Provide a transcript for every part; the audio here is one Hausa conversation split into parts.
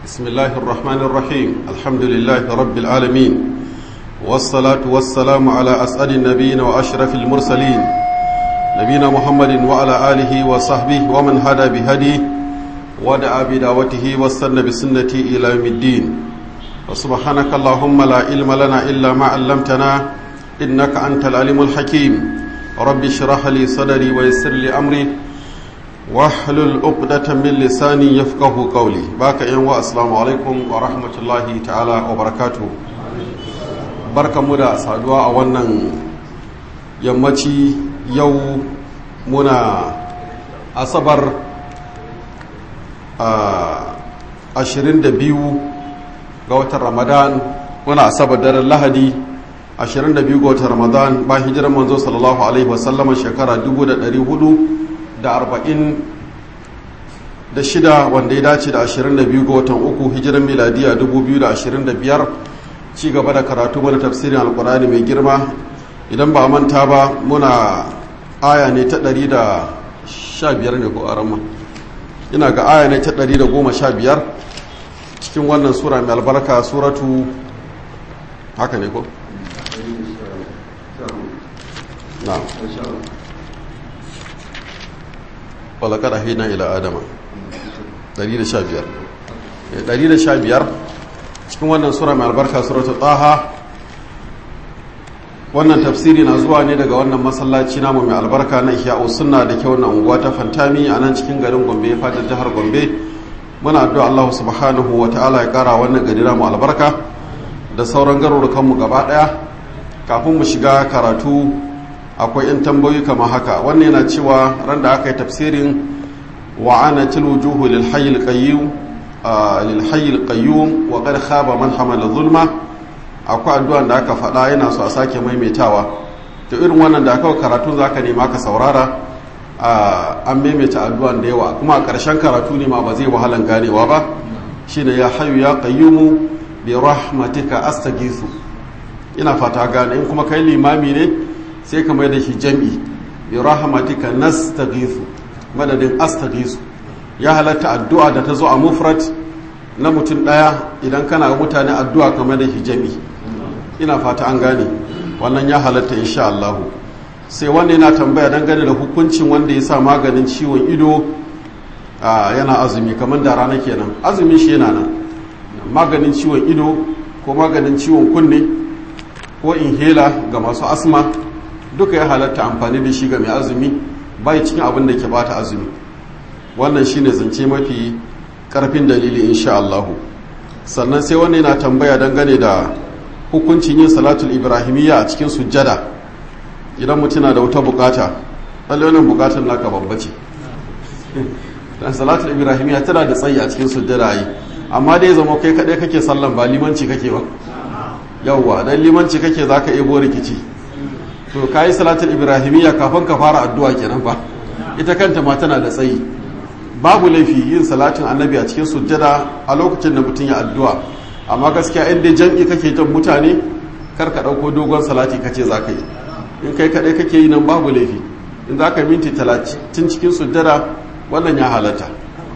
بسم الله الرحمن الرحيم الحمد لله رب العالمين والصلاة والسلام على أسعد النبيين وأشرف المرسلين نبينا محمد وعلى آله وصحبه ومن هدى بهديه ودعا بدعوته واستنى بسنته إلى يوم الدين وسبحانك اللهم لا علم لنا إلا ما علمتنا إنك أنت العليم الحكيم رب اشرح لي صدري ويسر لي أمري wahlul uqdatan min lisani yafqahu qawli baka yan wa assalamu alaikum wa rahmatullahi ta'ala wa barakatuh barkamu da saduwa a wannan yammaci yau muna asabar a 22 ga watan ramadan muna asabar daren lahadi 22 ga watan ramadan ba hijirar manzo sallallahu alaihi wasallama shekara 1400 da arba'in da shida wanda ya dace da ashirin da biyu ga watan uku hijiran miladiya dubu biyu da ashirin da biyar ci gaba da karatu mana tafsirin alkurani mai girma idan ba manta ba muna aya ne ta ɗari da sha biyar ne ko arama ina ga aya ne ta ɗari da goma sha biyar cikin wannan sura mai albarka suratu haka ne ko? na'am walakar ahina ila adama 115 115 cikin wannan sura mai albarka suratul taha wannan tafsiri na zuwa ne daga wannan masallaci namu mai albarka na ihya'u sunna da ke wannan unguwa ta fantami a nan cikin garin gombe fadar jihar gombe muna addu'a Allah subhanahu wa ta'ala ya kara wannan gari namu albarka da sauran garurukan mu gaba daya kafin mu shiga karatu akwai 'yan tambayoyi kama haka wannan yana cewa ran da aka yi tafsirin wa'ana tilwujuhu lilhayyil qayyum wa qad khaba man hamala zulma akwai addu'an da aka faɗa yana so a sake maimaitawa to irin wannan da aka karatu zaka nema ka saurara an maimaita addu'an da yawa kuma a ƙarshen karatu ne ma ba zai wahalan ganewa ba shine ya hayyu ya qayyumu bi rahmatika astaghiithu ina fata gane in kuma kai limami ne sai ka mai da shi jam'i bi rahmatika nastaghithu madadin astaghisu ya halatta addu'a da ta zo a mufrat na mutum daya idan kana ga mutane addu'a kamar da shi jam'i ina fata an gane wannan ya halatta insha Allah sai wanda yana tambaya dangane da hukuncin wanda ya sa maganin ciwon ido yana azumi kamar da rana kenan azumin shi yana nan maganin ciwon ido ko maganin ciwon kunne ko inhela ga masu asma duka ya halatta amfani da shi ga mai azumi bai cikin abin da ke bata azumi wannan shine zance mafi karfin dalili insha Allah sannan sai wannan yana tambaya dangane da hukuncin yin salatul ibrahimiyya a cikin sujjada idan mutum na da wata bukata lalle wannan bukatar naka babba ce dan salatul ibrahimiyya tana da tsayi a cikin sujjada yi amma dai zama kai kadai kake sallan ba limanci kake ba yawwa dan limanci kake zaka ebo rikici to ka yi salatul ibrahimiyya kafin ka fara addu'a kenan ba ita kanta ma tana da tsayi babu laifi yin salatin annabi a cikin sujjada a lokacin da mutum ya addu'a amma gaskiya in dai jam'i kake jan mutane kar ka ɗauko dogon salati kace za ka yi in kai kaɗai kake yi nan babu laifi in za ka minti talatin cikin sujjada wannan ya halatta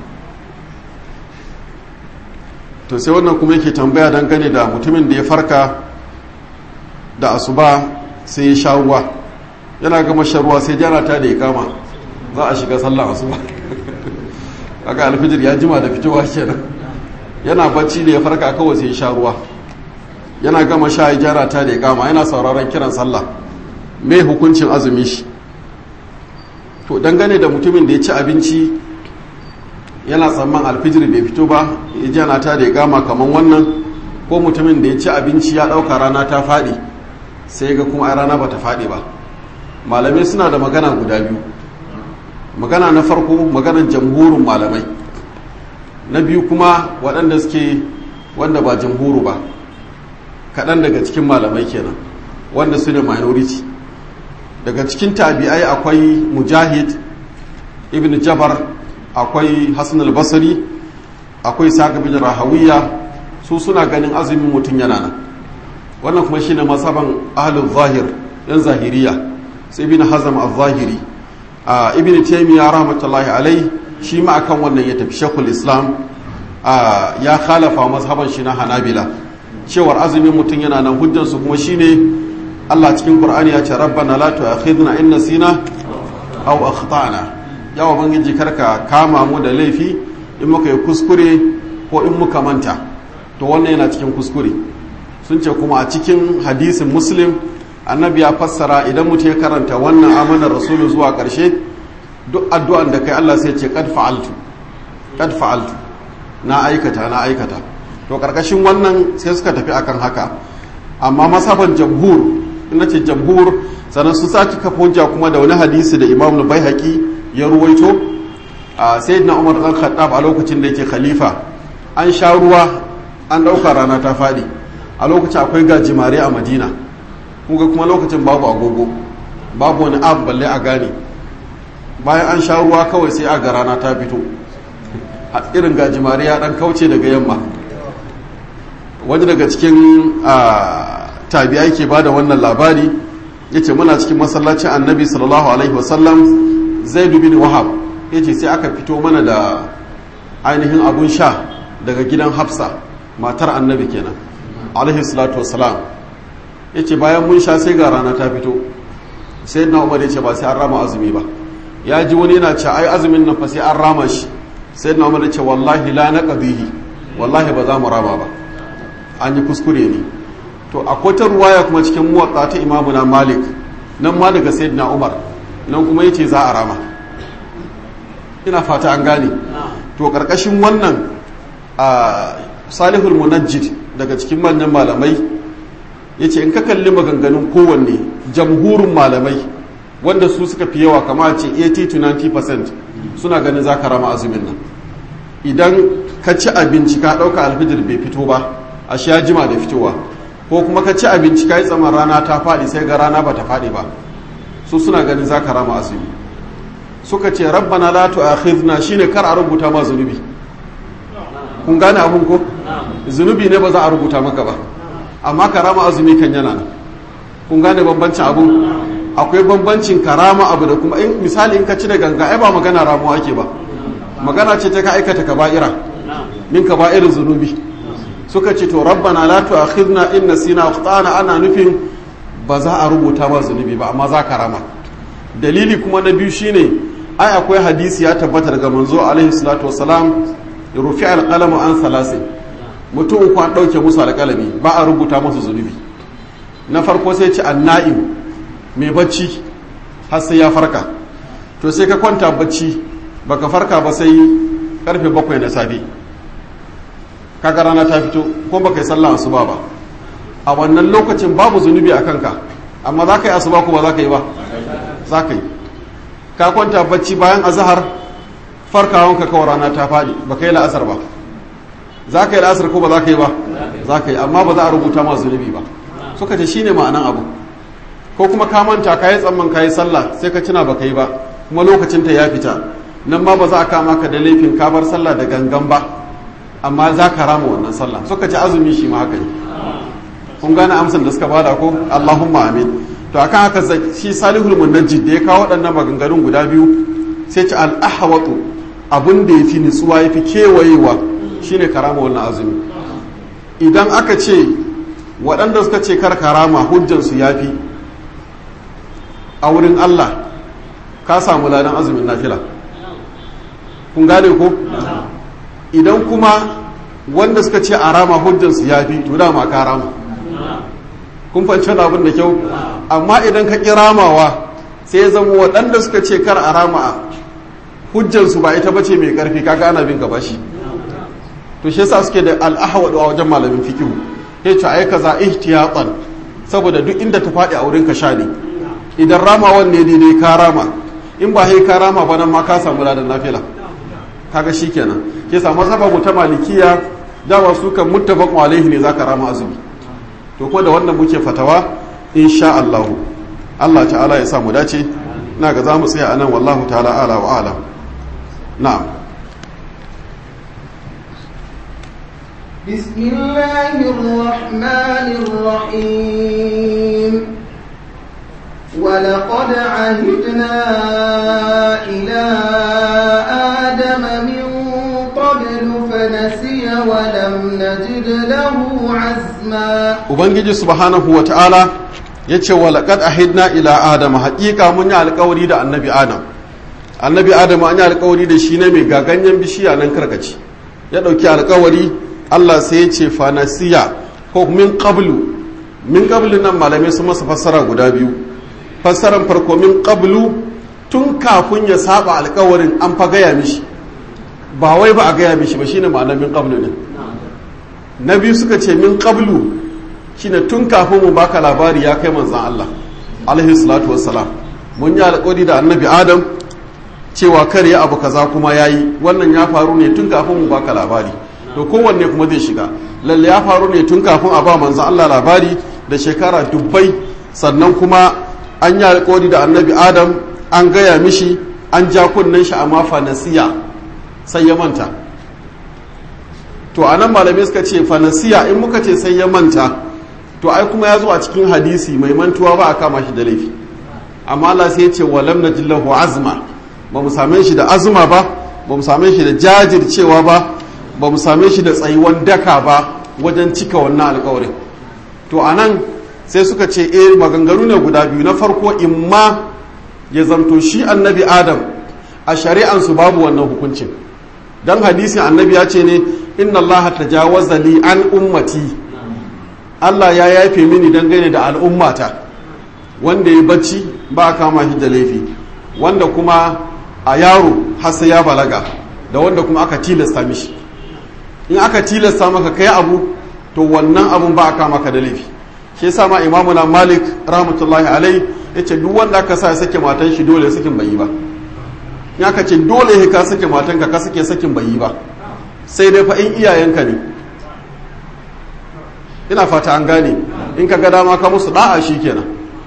to sai wannan kuma yake tambaya dangane da mutumin da ya farka da asuba sai ya sha ruwa yana gama shan ruwa sai jana ta da ya kama za a shiga sallah asuba kaga alfijir ya jima da fitowa kenan yana bacci da ya farka kawai sai ya sha ruwa yana gama sha ya jara ta da ya kama yana sauraron kiran sallah me hukuncin azumi shi to dangane da mutumin da ya ci abinci yana tsamman alfijir bai fito ba ya jana ta da ya kama kamar wannan ko mutumin da ya ci abinci ya ɗauka rana ta faɗi sai ga kuma a rana bata faɗi ba malamai suna da magana guda biyu magana na farko maganan jamhurin malamai na biyu kuma waɗanda suke wanda ba jamhuru ba kaɗan daga cikin malamai kenan wanda su ne minority daga cikin tabi'ai akwai mujahid ibn jabar akwai hassan al-basri akwai saka bin rahawiya su suna ganin azumin mutum yana nan wannan kuma shine masaban ahlul zahir yan zahiriya sai ibn hazam az-zahiri a ibn taymiya rahmatullahi alai shi ma akan wannan ya tafi shekul islam ya khalafa mazhaban shi na hanabila cewar azumin mutum yana nan hujjansu kuma shine Allah cikin Qur'ani ya ce rabbana la tu'akhidna in nasina aw akhtana ya ubangiji karka kama mu da laifi in muka yi kuskure ko in muka manta to wannan yana cikin kuskure sun ce kuma a cikin hadisin muslim annabi ya fassara idan mutum ya karanta wannan amanar rasulu zuwa ƙarshe duk addu'an da kai Allah sai ce kad fa'altu kad fa'altu na aikata na aikata to karkashin wannan sai suka tafi akan haka amma masaban jamhur ina ce jamhur sannan su saki kafa hujja kuma da wani hadisi da imam baihaqi ya ruwaito a sayyidina umar dan khattab a lokacin da yake khalifa an sha ruwa an dauka rana ta fadi a lokacin akwai gajimare a madina kuga kuma lokacin babu agogo babu wani abu balle a gane bayan an sha ruwa kawai sai a ga rana ta fito a irin gajimare ya dan kauce daga yamma wani daga cikin tabi'ai ke bada wannan labari yace muna cikin masallacin annabi sallallahu alaihi wasallam zaidu bin wahab yace sai aka fito mana da ainihin abun sha daga gidan hafsa matar annabi kenan alaihi salatu wasalam yace bayan mun sha sai ga rana ta fito sai na umar yace ba sai an rama azumi ba ya ji wani yana ce ai azumin nan fa sai an rama shi sai na umar yace wallahi la naqdihi wallahi ba za mu rama ba an yi kuskure ne to akwai ta ruwaya kuma cikin muwatsa ta imamu na malik nan ma daga sayyidina umar nan kuma yace za a rama ina fata an gane to karkashin wannan a salihul munajjid daga cikin manyan malamai yace in ka kalli maganganun kowanne jamhurin malamai wanda su suka fi yawa kama ce 80 to 90% suna ganin za ka rama azumin nan idan ka ci abinci ka ɗauka alfijir bai fito ba a sha jima da fitowa ko kuma ka ci abinci ka yi tsaman rana ta faɗi sai ga rana ba ta faɗi ba su suna ganin za ka rama azumi suka ce rabbana la tu'akhidna shine kar a rubuta ma zunubi kun gane abun ko zunubi ne ba za a rubuta maka ba amma karama azumi kan yana nan kun gane bambancin abun akwai bambancin karama abu da kuma in misali in ka ci da ganga ai ba magana ramuwa ake ba magana ce ta ka aikata kaba'ira min kaba'irin zunubi suka ce to rabbana la tu'akhidna in nasina akhtana ana nufin ba za a rubuta ba zunubi ba amma za ka rama dalili kuma na biyu shine ai akwai hadisi ya tabbata daga manzo alaihi salatu wassalam rufi alqalamu an salasi mutum uku an dauke musu alqalami ba a rubuta musu zunubi na farko sai ce anna'im mai bacci har sai ya farka to sai ka kwanta bacci baka farka ba sai karfe bakwai na safe kaga rana ta fito ko baka yi sallah asuba ba a wannan lokacin babu zunubi a kanka amma za ka yi asuba ko ba za ka yi ba za ka yi ka kwanta bacci bayan azahar farkawanka kawai rana ta faɗi ba ka yi la'asar ba za ka yi la'asar ko ba za ka yi ba za ka yi amma ba za a rubuta ma zunubi ba suka ce shine ma'anan abu ko kuma ka manta ka yi tsamman ka yi sallah sai ka tuna ba ka yi ba kuma lokacin ta ya fita nan ma ba za a kama ka da laifin ka bar sallah da gangan ba amma za ka rama wannan sallah suka ce azumi shi ma haka ne kun gane amsan da suka bada ko Allahumma amin to akan haka shi salihul munajjid da ya kawo waɗannan maganganun guda biyu sai ci al-ahwatu abin da yafi nutsuwa yafi kewayewa shine karama wannan azumi idan aka ce waɗanda suka ce kar karama hujjansu yafi a wurin Allah ka samu ladan azumin nafila kun gane ko idan kuma wanda suka ce a rama hujjansu yafi to dama ka rama kun fahimci abin da kyau amma idan ka ƙi ramawa sai ya zama waɗanda suka ce kar a rama hujjansu ba ita bace mai ƙarfi kaga ana bin gaba shi to shi yasa suke da al'ahawadu a wajen malamin fikihu ya ce ai kaza ihtiyatan saboda duk inda ta faɗi a wurin ka sha ne idan ramawan ne daidai ka rama in ba sai ka rama ba nan ma ka samu ladan nafila kaga shikenan ke samu mazhaba mu ta malikiya dawa su kan muttafaqun alaihi ne zaka rama azumi to ko da wannan muke fatawa insha Allah Allah ta'ala ya sa mu dace ina ga za mu tsaya anan wallahu ta'ala ala wa ala na'am بسم الله الرحمن الرحيم ولقد عهدنا إلى آدم من قبل فنسي فنسي ولم نجد له عزما ubangiji subhanahu wa ta'ala ya ce wa laƙad ahidna ila adama haƙiƙa mun yi alƙawari da annabi adam annabi adam an yi alƙawari da shi ne mai gaganyen bishiya nan karkaci ya ɗauki alƙawari allah sai ya ce fanasiya ko min qablu min qablu nan malamai sun masa fassara guda biyu fassaran farko min qablu tun kafin ya saba alƙawarin an fa gaya mishi ba wai ba a gaya mishi ba shine ma'anar min qablu din na biyu suka ce min qablu shine tun kafin mu baka labari ya kai manzan Allah alaihi salatu wassalam mun yi alƙawari da annabi adam cewa kar ya abu kaza kuma yayi wannan ya faru ne tun kafin mu baka labari to kowanne kuma zai shiga lalle ya faru ne tun kafin a ba manzan Allah labari da shekara dubbai sannan kuma an yi alƙawari da annabi adam an gaya mishi an ja kunnen shi amma fanasiya sai ya manta to anan malamai suka ce fanasiya in muka ce sai ya manta to ai kuma ya zo a cikin hadisi mai mantuwa ba a kama shi da laifi amma Allah sai ya ce walam najillahu azma ba mu same shi da azuma ba ba mu same shi da jajircewa ba ba mu same shi da tsayuwan daka ba wajen cika wannan alkawarin to anan sai suka ce eh maganganu ne guda biyu na farko imma ya zamto shi annabi adam a shari'ansu babu wannan hukuncin dan hadisin annabi ya ce ne inna allaha tajawaza li an ummati Allah ya yafe mini dangane da al'ummata wanda ya bacci ba a kama shi da laifi wanda kuma a yaro har sai ya balaga da wanda kuma aka tilasta mishi in aka tilasta maka kai abu to wannan abun ba a kama ka da laifi shi yasa ma imamu na malik rahmatullahi alai yace duk wanda aka sa ya sake matan shi dole sakin bai yi ba in aka ce dole ka sake matan ka ka sake sakin bai yi ba sai dai fa in iyayenka ne ina fata an gane in ka ga dama ka musu da'a shi kenan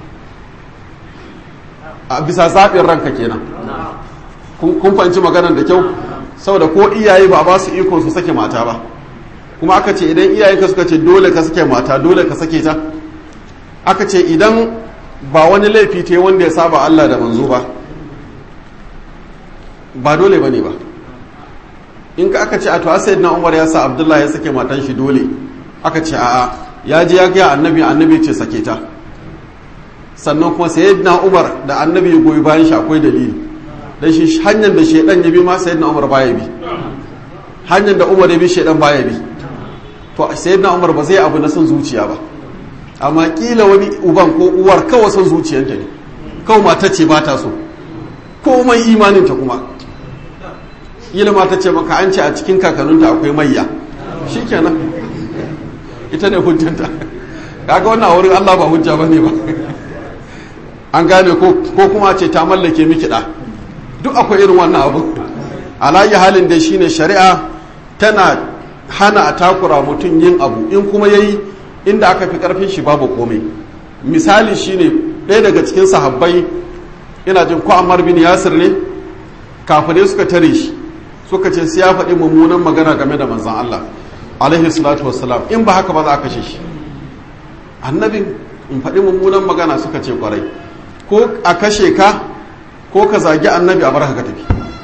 a bisa zaɓin ranka kenan kun fahimci maganar da kyau saboda ko iyaye ba ba su iko su sake mata ba kuma aka ce idan iyayenka suka ce dole ka sake mata dole ka sake ta aka ce idan ba wani laifi ta wanda ya saba Allah da manzo ba ba dole ba ne ba in ka aka ce a to na umar ya sa abdullahi ya sake matan shi dole aka ce a'a ya je ya gaya annabi annabi ce sake ta sannan kuma sayyidina umar da annabi ya goyi bayan shi akwai dalili dan shi hanyar da shedan ya bi ma sayyidina umar baya bi hanyar da umar ya bi shedan baya bi to sayyidina umar ba zai abu na son zuciya ba amma kila wani uban ko uwar kawai son zuciyarta ne kawai mata ce ba ta so komai imaninta kuma ilima ta ce maka an ce a cikin kakanninta akwai mayya shikenan ita ne hujjanta kaga wannan wurin Allah ba hujja bane ba an gane ko ko kuma ce ta mallake miki da duk akwai irin wannan abu alayi halin da shine shari'a tana hana a takura mutum yin abu in kuma yayi inda aka fi karfin shi babu komai misali shine ɗaya daga cikin sahabbai ina jin ko Ammar bin Yasir ne kafare suka tare shi suka ce sai ya faɗi mummunan magana game da manzon Allah alaihi salatu wassalam in ba haka ba za a kashe shi annabin in faɗi mummunan magana suka ce kwarai ko a kashe ka ko ka zagi annabi a barka ka tafi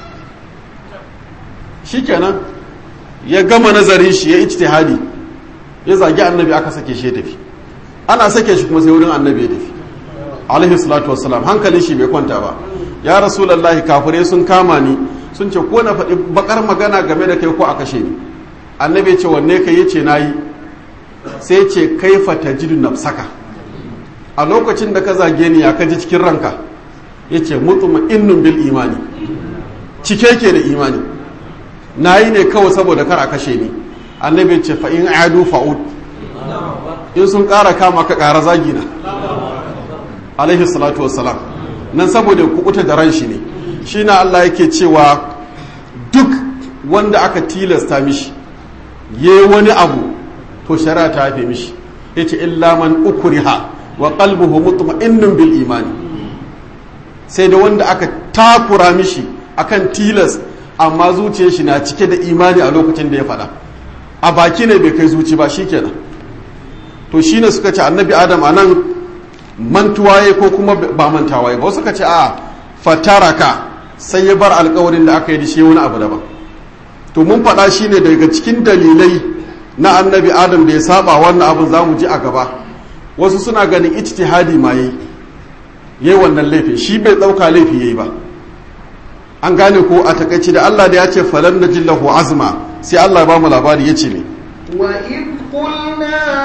shikenan ya gama nazarin shi ya ijtihadi ya zagi annabi aka sake shi ya tafi ana sake shi kuma sai wurin annabi ya tafi alaihi salatu wassalam hankalin shi bai kwanta ba ya rasulullahi kafirai sun kama ni sun ce ko na faɗi bakar magana game da kai ko a kashe ni annabi ce wanne ka yace nayi sai ce kaifa tajidu nafsaka a lokacin da ka zage ni ya kaji cikin ranka yace mutma'innun bil imani cike ke da imani nayi ne kawai saboda kar a kashe ni annabi ce fa in adu fa'ud in sun ƙara kama ka ƙara zagi na alaihi salatu wassalam nan saboda kukuta da ran shi ne shi na Allah yake cewa duk wanda aka tilasta mishi ye wani abu to shari'a ta haife mishi yace illa man ukriha wa qalbuhu mutma'innun bil imani sai da wanda aka takura mishi akan tilas amma zuciyar shi na cike da imani a lokacin da ya faɗa a baki ne bai kai zuci ba shikenan to shine suka ce annabi adam anan mantuwaye ko kuma ba mantawaye ba suka ce a fataraka sai ya bar alkawarin da aka yi da shi wani abu daban to mun faɗa shi ne daga cikin dalilai na annabi adam da ya saba wannan abin za mu ji a gaba wasu suna ganin ijtihadi ma yi yayi wannan laifin shi bai ɗauka laifi yayi ba an gane ko a takaici da Allah da ya ce falan najillahu azma sai Allah ba mu labari yace ne وإذ قلنا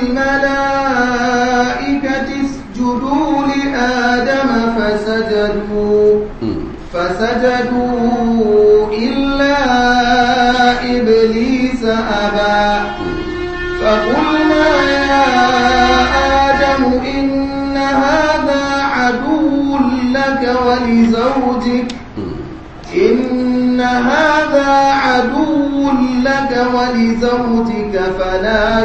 للملائكة اسجدوا لآدم فسجدوا فسجدوا إلا إبليس أبى فقلنا يا آدم إن هذا عدو لك ولزوجك إن هذا عدو لك ولزوجك فلا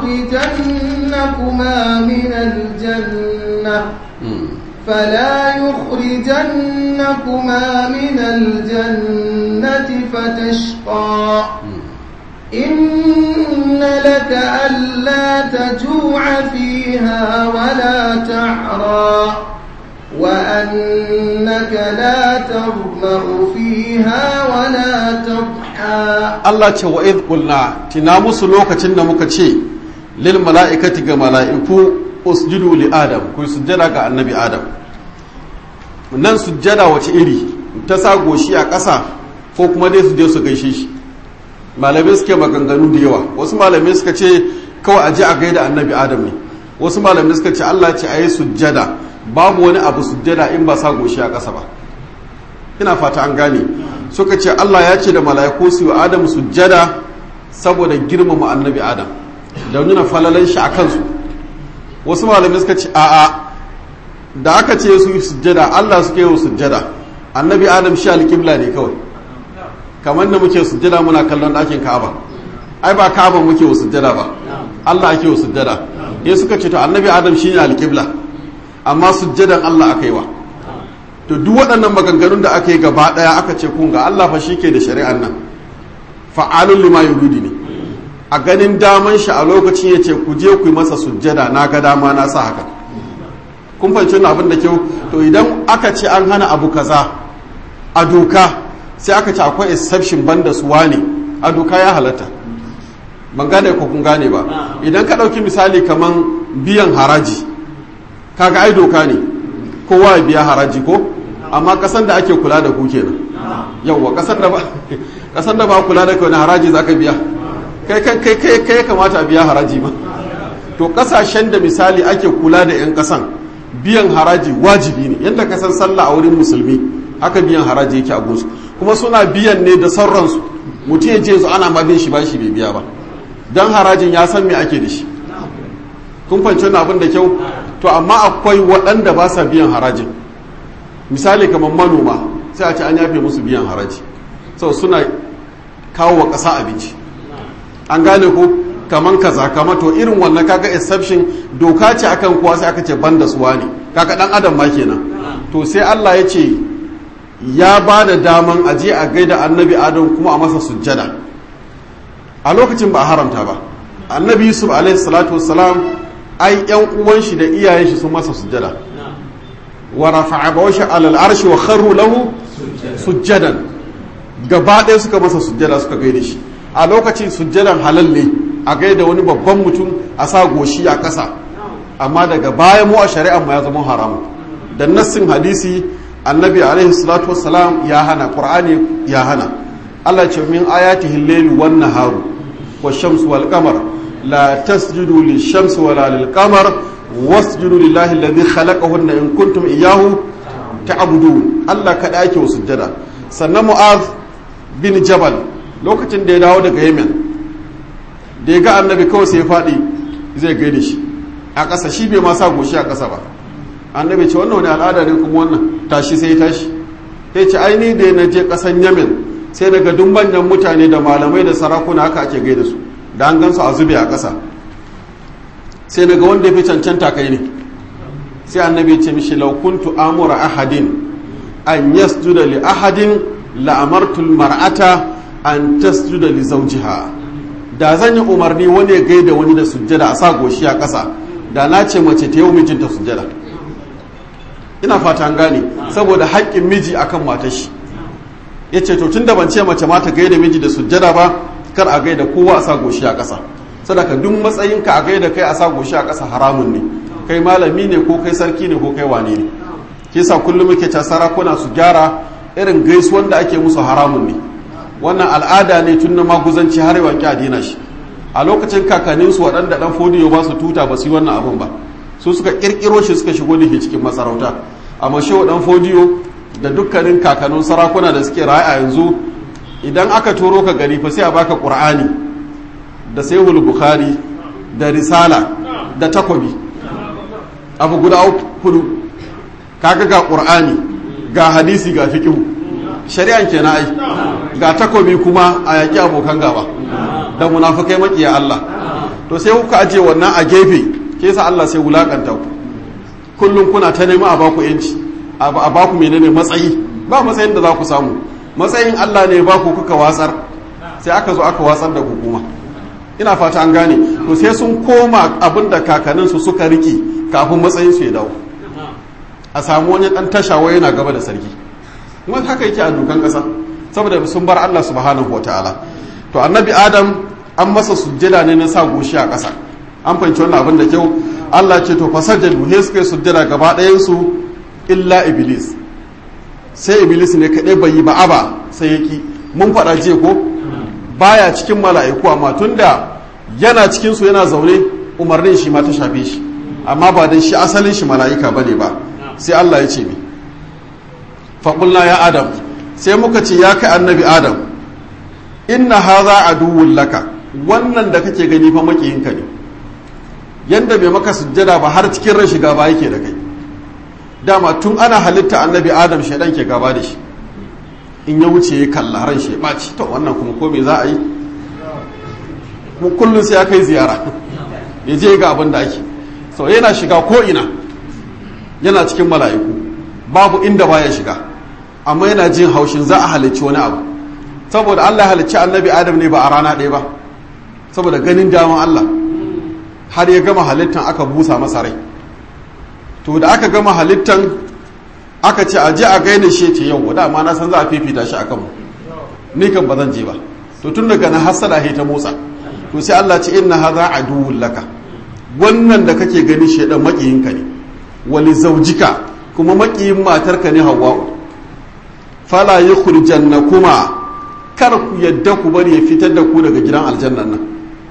يخرجنكما من الجنة فلا يخرجنكما من الجنة فتشقى إن لك ألا تجوع فيها ولا تعرى وأنك لا تظمأ فيها ولا تضحى Allah ce wa idh qulna tina musu lokacin da muka ce lil mala'ikati ga mala'iku usjudu li adam ku sujjada ga annabi adam nan sujjada wace iri ta sa goshi a ƙasa ko kuma dai su je su gaishe shi malamai suke maganganu da yawa wasu malamai suka ce kawai aje a gaida annabi adam ne wasu malamai suka ce Allah ce ayi sujjada babu wani abu sujjada in ba sa goshi a ƙasa ba ina fata an gane suka ce Allah ya ce da mala'iku su yi adam sujjada saboda girmama annabi adam da nuna falalan shi a kansu wasu malamai suka ce a'a da aka ce su yi sujjada Allah suke yi sujjada annabi adam shi alƙibla ne kawai kamar da muke sujjada muna kallon ɗakin ka'aba ai ba ka'aba muke wa sujjada ba Allah ake wa sujjada ya suka ce to annabi adam shi ne alƙibla amma sujjadan Allah aka yi wa to duk waɗannan maganganun da aka yi gaba ɗaya aka ce kun ga Allah fa shi ke da shari'an nan fa'alun lima yuridi ne a ganin daman shi a lokacin ya ce ku je ku yi masa sujjada na ga dama na sa haka kun fahimci wannan abin da kyau to idan aka ce an hana abu kaza a doka sai aka ce akwai exception banda su wane a doka ya halatta ban gane ko kun gane ba idan ka ɗauki misali kaman biyan haraji kaga ai doka ne kowa ya biya haraji ko amma kasan da ake kula da ku kenan yawwa kasan da ba kasan da ba kula da kai wani haraji zaka biya kai kai kai kai kai kamata a biya haraji ma to kasashen da misali ake kula da yan kasan biyan haraji wajibi ne yadda ka san sallah a wurin musulmi haka biyan haraji yake a gunsu kuma suna biyan ne da sauransu mutum ya je su ana ma bin shi bashi bai biya ba dan harajin ya san me ake da shi kun fahimci wannan abin da kyau to amma akwai waɗanda ba sa biyan harajin misali kamar manoma sai a ce an yafe musu biyan haraji sau suna kawo wa ƙasa abinci an gane ko kaman kaza kama to irin wannan kaga exception doka ce akan kuwa sai aka ce banda suwa ne kaga dan adam ma kenan to sai Allah ya ce ya ba da daman aje a gaida annabi adam kuma a masa sujjada a lokacin ba a haramta ba annabi yusuf alaihi salatu wassalam ai yan uwan shi da iyayen shi sun masa sujjada wa rafa'a bawashi alal arshi wa kharru lahu sujjadan gaba ɗaya suka masa sujjada suka gaida shi a lokacin sujjadan halal ne a gaida wani babban mutum a sa goshi a ƙasa amma daga baya mu a shari'ar ma ya zama haramu da nassin hadisi annabi alaihi salatu wassalam ya hana qur'ani ya hana Allah ce min ayatihi al-layl wan naharu wash-shamsu wal qamar la tasjudu lish-shamsi wala lil-qamar wasjudu lillahi alladhi khalaqahunna in kuntum iyyahu ta'budun Allah kada ake sujjada sannan mu'az bin jabal lokacin da ya dawo daga yemen da ya ga annabi kawai sai ya faɗi zai gaida shi a ƙasa shi bai ma sa goshi a ƙasa ba annabi ce wannan wani al'ada ne kuma wannan tashi sai ya tashi ya ce aini da na je ƙasan yemen sai daga duk manyan mutane da malamai da sarakuna haka ake gaida su da an gansu a zube a ƙasa sai daga wanda ya fi cancanta kai ne sai annabi ya ce mishi law kuntu amura ahadin an yasjuda li ahadin la'amartul mar'ata an tasjuda li zawjiha da zan yi umarni wani ya gaida wani da sujjada a sa goshi a ƙasa da na ce mace ta yau mijinta sujjada ina fata an gane saboda haƙƙin miji akan matar shi ya ce to tun da ban ce mace ma ta gaida miji da sujjada ba kar a gaida kowa a sa goshi a ƙasa sadaka duk matsayinka a gaida kai a sa goshi a ƙasa haramun ne kai malami ne ko kai sarki ne ko kai wane ne ke sa kullum muke ca sarakuna su gyara irin gaisuwan da ake musu haramun ne wannan al'ada ne tun na maguzanci har yawan a dina shi a lokacin kakanninsu waɗanda ɗan fodiyo ba su tuta ba su yi wannan abun ba su suka ƙirƙiro shi suka shigo da shi cikin masarauta amma shi ɗan fodiyo da dukkanin kakannin sarakuna da suke raye a yanzu idan aka turo ka gari fa sai a baka ƙur'ani da saihul bukhari da risala da takobi abu guda hudu kaga ga ƙur'ani ga hadisi ga fiqhu shari'an kenan ai ga takobi kuma a yaƙi abokan gaba da munafukai makiya Allah to sai kuka aje wannan a gefe ke sa Allah sai wulakanta ku kullum kuna ta nema a baku yanci a baku menene matsayi ba matsayin da za ku samu matsayin Allah ne ba ku kuka watsar sai aka zo aka watsar da hukuma ina fata an gane to sai sun koma abin da kakanninsu suka riki kafin matsayin su ya dawo a samu wani dan tashawa yana gaba da sarki kuma haka yake a dukan kasa saboda sun bar Allah subhanahu wataala to annabi adam an masa sujjada ne na sa goshi a ƙasa an fahimci wannan abin da kyau Allah ce to fasajadu he suka yi sujjada gaba ɗayan su illa iblis sai iblis ne kaɗai bai yi ba'aba sai yaki mun faɗa je ko baya cikin mala'iku amma tunda yana cikin su yana zaune umarnin shi ma ta shafe shi amma ba dan shi asalin shi mala'ika bane ba sai Allah ya ce mi faƙulna ya adam sai muka ce ya kai annabi adam inna haza aduwwun laka wannan da kake gani fa makiyinka ne yanda bai maka sujjada ba har cikin ran shiga ba yake da kai dama tun ana halitta annabi adam shaidan ke gaba da shi in ya wuce ya kalla ran shi ɓaci to wannan kuma ko me za a yi kullum sai ya kai ziyara ya je ga abin da ake so yana shiga ko ina yana cikin mala'iku babu inda baya shiga amma yana jin haushin za a halicci wani abu saboda Allah halicci annabi Adam ne ba a rana ɗaya ba saboda ganin daman Allah har ya gama halittan aka busa masa rai to da aka gama halittan aka ce aje a gaina shi ce yau da ma na san za a fifita shi akan mu ni kan ba zan je ba to tun daga na hasala ta motsa to sai Allah ce inna hadha aduwwun laka wannan da kake gani shedan makiyinka ne wali zaujika kuma makiyin matarka ne hawa'u fala yukhrijanna kuma kar ku yadda ku bari ya fitar da ku daga gidan aljannan nan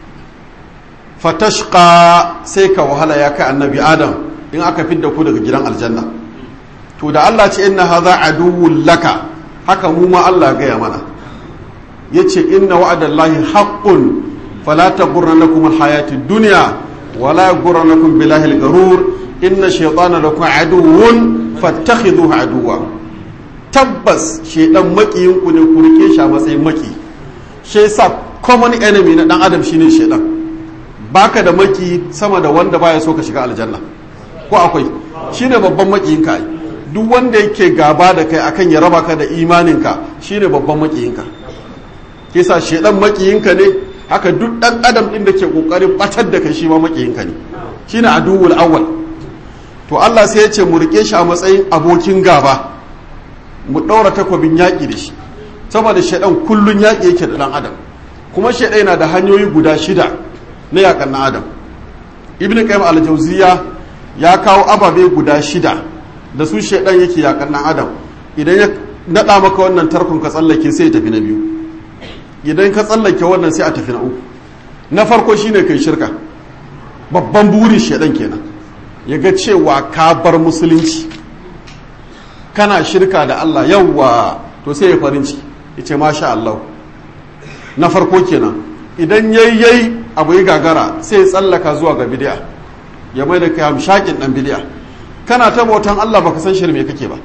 fatashqa sai ka wahala ya kai annabi adam in aka fidda ku daga gidan aljanna to da Allah ce inna hadha aduwwun laka haka mu ma Allah gaya mana yace inna wa'adallahi haqqun fala taghurrannakum alhayatid dunya wala yaghurrannakum billahi algharur inna shaytana lakum aduwwun fattakhidhuhu aduwwa tabbas shaydan makiyin ku ne ku rike shi a matsayin maki shi yasa common enemy na dan adam shine shaydan baka da maki sama da wanda baya so ka shiga aljanna ko akwai shine babban makiyin ka duk wanda yake gaba da kai akan ya raba ka da imaninka shine babban makiyinka kisa shaydan makiyinka ne haka duk dan adam din da ke kokarin batar da kai shi ma makiyinka ne shine aduwul awwal to Allah sai ya ce mu rike shi a matsayin abokin gaba mu ɗaura takwabin yaƙi da shi saboda shaidan kullun yaƙi yake da ɗan adam kuma shaidan yana da hanyoyi guda shida na yaƙan ɗan adam ibn qayyim al-jawziya ya kawo ababe guda shida da su shaidan yake yaƙan ɗan adam idan ya naɗa maka wannan tarkon ka tsallake sai ya tafi na biyu idan ka tsallake wannan sai a tafi na uku na farko shine kai shirka babban burin shaidan kenan ya ga cewa ka bar musulunci kana shirka da Allah yawwa to sai ya farin ciki ya ce masha Allah na farko kenan idan yayyai abu ya gagara sai ya tsallaka zuwa ga bidiya ya mai da kayan shakin dan bidiya kana ta bautan Allah baka san shirme kake ba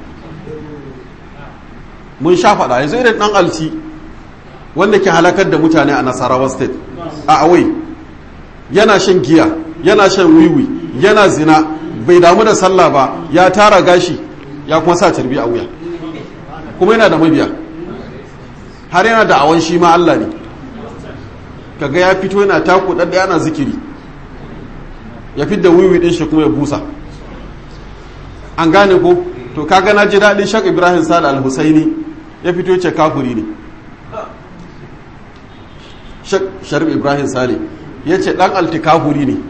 mun sha faɗa yanzu irin dan alci wanda ke halakar da mutane a Nasarawa state a awai yana shan giya yana shan wiwi yana zina bai damu da sallah ba ya tara gashi ya kuma sa carbi a wuya kuma yana da mabiya har yana da awon shi ma Allah ne kaga ya fito yana taku ɗaɗɗaya yana zikiri ya fi da wiwi ɗin shi kuma ya busa an gane ko to kaga na ji daɗin shak ibrahim sale al-husaini ya fito ce kafuri ne sharif ibrahim sale ya ce dan altikafuri ne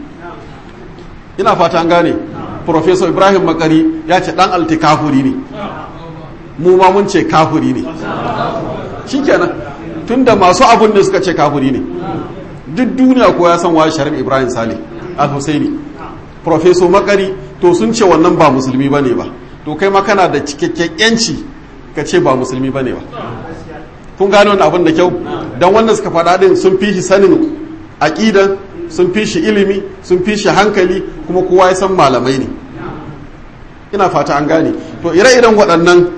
ina fata an gane professor ibrahim makari ya ce dan altikafuri ne mu ma mun ce kafuri ne shikenan tunda masu abun da suka ce kafuri ne duk duniya ko ya san wa sharif ibrahim sale al-husaini professor makari to sun ce wannan ba musulmi bane ba to kai ma kana da cikakken yanci ka ce ba musulmi bane ba kun gano wannan abin da kyau dan wanda suka faɗa din sun fi shi sanin aqidan sun fi shi ilimi sun fi shi hankali kuma kowa ya san malamai ne ina fata an gane to ire-iren waɗannan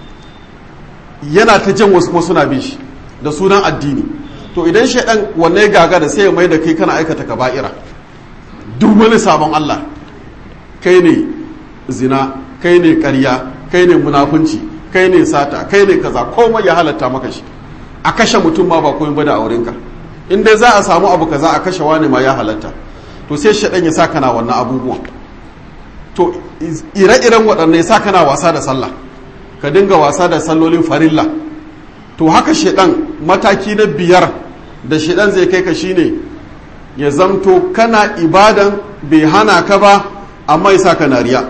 yana ta jan wasu kuma suna bin shi da sunan addini to idan shaidan wanne ya gaga da sai ya mai da kai kana aikata kaba'ira duk wani sabon Allah kai ne zina kai ne ƙarya kai ne munafunci kai ne sata kai ne kaza komai ya halatta maka shi a kashe mutum ma ba komai ba da aurenka in dai za a samu abu kaza a kashe wani ma ya halatta to sai shaɗan ya sa kana wannan abubuwan to ire-iren waɗannan ya sa kana wasa da sallah ka dinga wasa da sallolin farilla to haka shaɗan mataki na biyar da shaɗan zai kai ka shine ya zamto kana ibadan bai hana ka ba amma ya sa ka na riya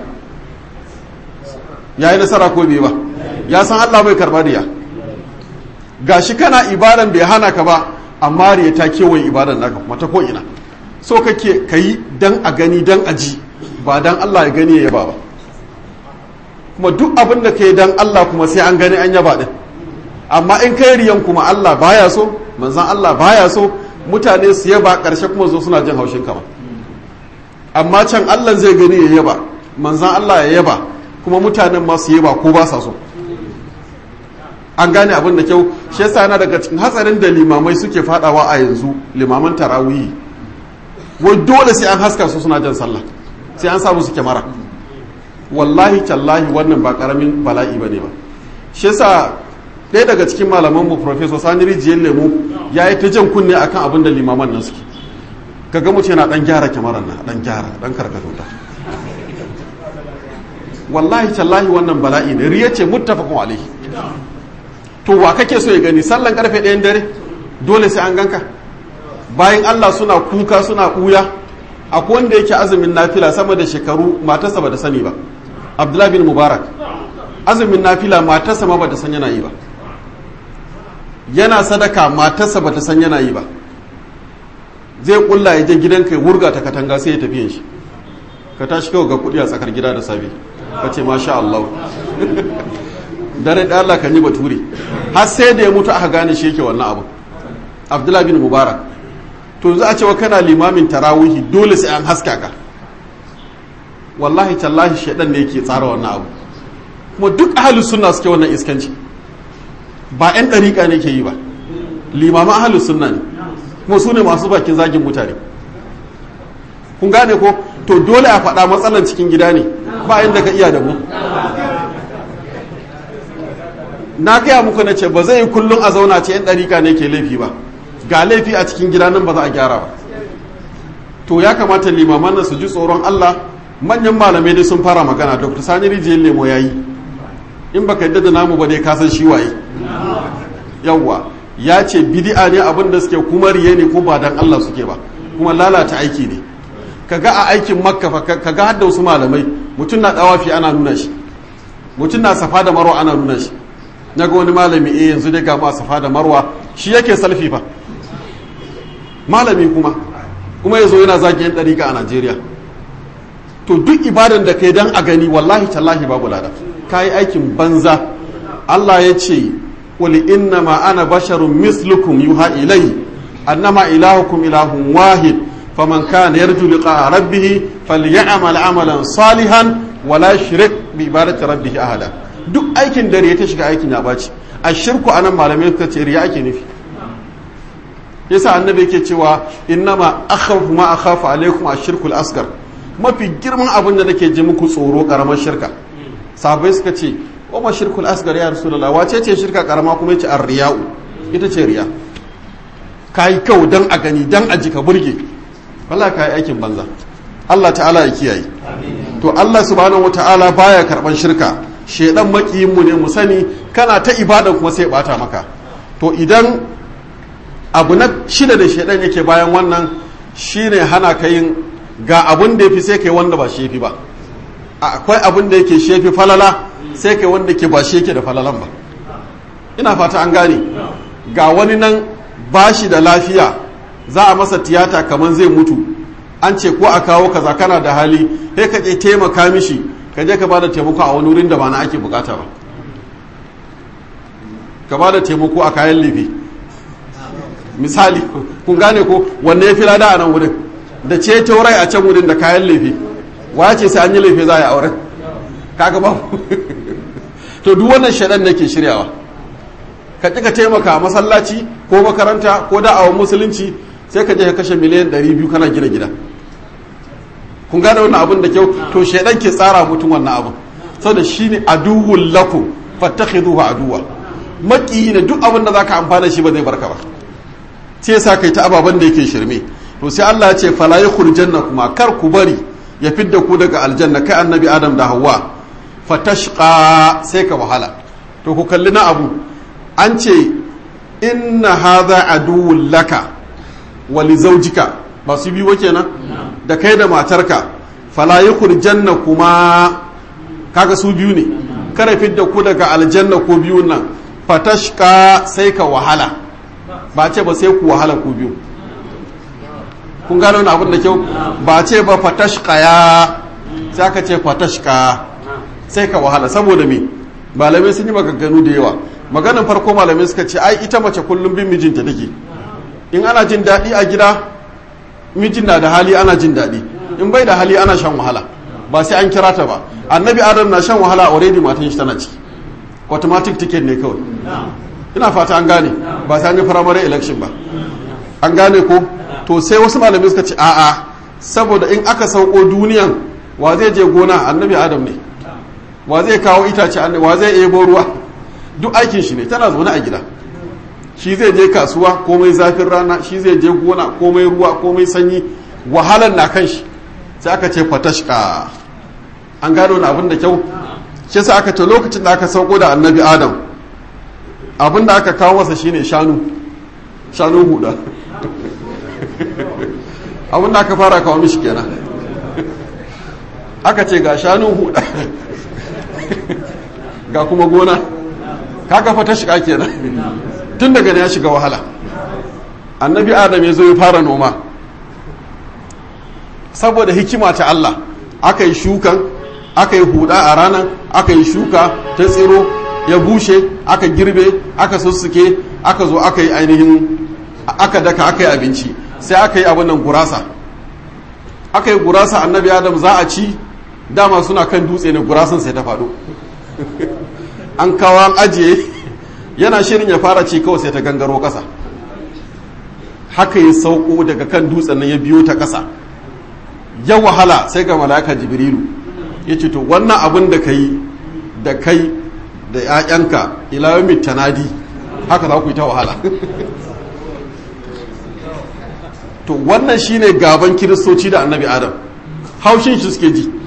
ya yi nasara ko bai ba ya san allah bai karɓar riya gashi kana ibadan bai hana ka ba amma riya ta kewaye ibadan naka kuma ta ko'ina so kake ka yi dan a gani dan a ji ba dan Allah ya gani ya yaba ba kuma duk abin da ka yi dan Allah kuma sai an gani an yaba din amma in kai riyan kuma Allah baya so manzan Allah baya so mutane su yaba karshe kuma zo suna jin haushin kama amma can Allah zai gani ya yaba manzan Allah ya yaba kuma mutanen ma su yaba ko ba sa so an gane abin da kyau shi yasa yana daga cikin hatsarin da limamai suke fadawa a yanzu limaman tarawihi wai dole sai an haska su suna jan sallah sai an samu su kyamara wallahi tallahi wannan ba karamin bala'i bane ba shi yasa ɗaya daga cikin malaman mu professor Sani Rijiyar Lemu ya yi ta jan kunne akan abin da limaman nan suke kaga mutum yana dan gyara kyamarar nan dan gyara dan karkato ta wallahi tallahi wannan bala'i ne riya ce muttafaqun alaihi to wa kake so ya gani sallan karfe ɗayan dare dole sai an ganka bayan Allah suna kuka suna ɓuya akwai wanda yake azumin nafila sama da shekaru matarsa ba da sani ba abdullahi bin mubarak azumin nafila matarsa ma ba ta san yana yi ba yana sadaka matarsa ba ta san yana yi ba zai kulla ya je gidanka ya wurga ta katanga sai ya tafi shi ka tashi kawai ga kuɗi a tsakar gida da safe ka ce masha Allah dare da Allah kan yi bature har sai da ya mutu aka gane shi yake wannan abu abdullahi bin mubarak to za a cewa kana limamin tarawihi dole sai an haska ka wallahi tallahi shaidan ne yake tsara wannan abu kuma duk ahalus sunna suke wannan iskanci ba yan dariƙa ne ke yi ba limaman ahalus sunna ne kuma su ne masu bakin zagin mutane kun gane ko to dole a faɗa matsalan cikin gida ne ba inda ka iya da mu na gaya muku na ce ba zai yi kullum a zauna ce yan ɗarika ne ke laifi ba ga laifi a cikin gida nan ba za a gyara ba to ya kamata limaman nan su ji tsoron Allah manyan malamai dai sun fara magana dr sani rijiyar lemo ya yi in baka yadda da namu ba dai ka san shi waye yawwa ya ce bidi'a ne abin da suke kuma riye ne ko ba dan Allah suke ba kuma lalata aiki ne kaga a aikin makka fa kaga har da wasu malamai mutum na dawafi ana nuna shi mutum na safa da marwa ana nuna shi naga wani malami eh yanzu dai ga ma safa da marwa shi yake salfi fa malami kuma kuma yazo yana zagi yan dariƙa a Najeriya to duk ibadan da kai dan a gani wallahi tallahi babu lada kai aikin banza Allah ya ce qul inna ma ana basharun mislukum yuha ilai annama ilahukum ilahun wahid faman kana yarju liqa rabbih falyamal amalan salihan wala yushrik bi ibadati rabbih ahada duk aikin dare ta shiga aikin ya baci ashirku anan malamai suka ce riya ake nufi yasa annabi yake cewa innama akhafu ma akhafu alaikum ashirkul asgar mafi girman abin da nake ji muku tsoro karamar shirka sahabbai suka ce wa ma shirkul asgar ya rasulullah wace ce shirka karama kuma yace ar-riya'u ita ce riya kai kyau dan a gani dan a ji ka burge wallahi kai aikin banza Allah ta'ala ya kiyaye to Allah subhanahu wata'ala baya karban shirka shedan makiyin mu ne mu sani kana ta ibada kuma sai bata maka to idan abu na shida da shaidan yake bayan wannan shine hana ka yin ga abun da yafi sai kai wanda ba shi yafi ba akwai abun da yake shefi falala sai kai wanda ke ba shi yake da falalan ba ina fata an gane ga wani nan bashi da lafiya za a masa tiyata kamar zai mutu an ce ko a kawo kaza kana da hali sai ka je taimaka mishi ka je ka bada taimako a wani wurin da ba na ake bukata ba ka bada taimako a kayan lefe misali kun gane ko wanne ya fi lada a nan wurin da ce rai a can wurin da kayan lefe waya ce sai an yi lefe za a yi auren kaga ba to duk wannan shaɗan da ke shiryawa ka ƙi ka taimaka a masallaci ko makaranta ko da'awar musulunci sai ka je ka kashe miliyan 200 kana gina gida kun gane wannan abin da kyau to shaidan ke tsara mutum wannan abin saboda shine aduwwul lakum fattakhiduhu aduwa maki ne duk abin da zaka amfana shi ba zai barka ba sai yasa kai ta ababan da yake shirme to sai Allah ya ce fala yakhrujanna kuma kar ku bari ya fidda ku daga aljanna kai annabi adam da hawa fatashqa sai ka wahala to ku kalli na abu an ce inna hadha aduwwul laka wa li zawjika ba su biyu kenan da kai da matarka fala janna kuma kaga su biyu ne kare fidda ku daga aljanna ko biyun nan fatashka sai ka wahala ba ce ba sai ku wahala ku biyu kun gano wani abin da kyau ba ce ba fatashka ya sai aka ce fatashka sai ka wahala saboda me malamai sun yi maganganu da yawa maganin farko malamai suka ce ai ita mace kullum bin mijinta take in ana jin daɗi a gida mijin na da hali ana jin daɗi in bai da hali ana shan wahala ba sai an kira ta ba annabi adam na shan wahala already matan shi tana ciki automatic ticket ne kawai ina fata an gane ba sai an yi primary election ba an gane ko to sai wasu malamai suka ce a'a saboda in aka sauko duniyan wa zai je gona annabi adam ne wa zai kawo itace wa zai ebo ruwa duk aikin shi ne tana zaune a gida shi zai je kasuwa komai zafin rana shi zai je gona komai ruwa komai sanyi wahalar na kan shi sai aka ce fatashka an gano na abin da kyau shi sai aka ce lokacin da aka sauko da annabi adam abin da aka kawo masa shine shanu shanu huda abin da aka fara kawo mishi kenan aka ce ga shanu huda ga kuma gona kaga fatashka kenan tun daga ne ya shiga wahala annabi adam ya zo ya fara noma saboda hikima ta Allah aka yi shukan aka yi huda a ranar aka yi shuka ta tsiro ya bushe aka girbe aka sussuke aka zo aka yi ainihin aka daka aka yi abinci sai aka yi abin nan gurasa aka yi gurasa annabi adam za a ci dama suna kan dutse ne gurasan sai ta faɗo an kawo an ajiye yana shirin ya fara ci kawai sai ta gangaro ƙasa haka ya sauko daga kan dutsen nan ya biyo ta ƙasa ya wahala sai ga mala'ika jibrilu ya ce to wannan abin da ka yi da kai da 'ya'yanka ilayomi tanadi haka za ku yi ta wahala to wannan shine gaban kiristoci da annabi adam haushin shi suke ji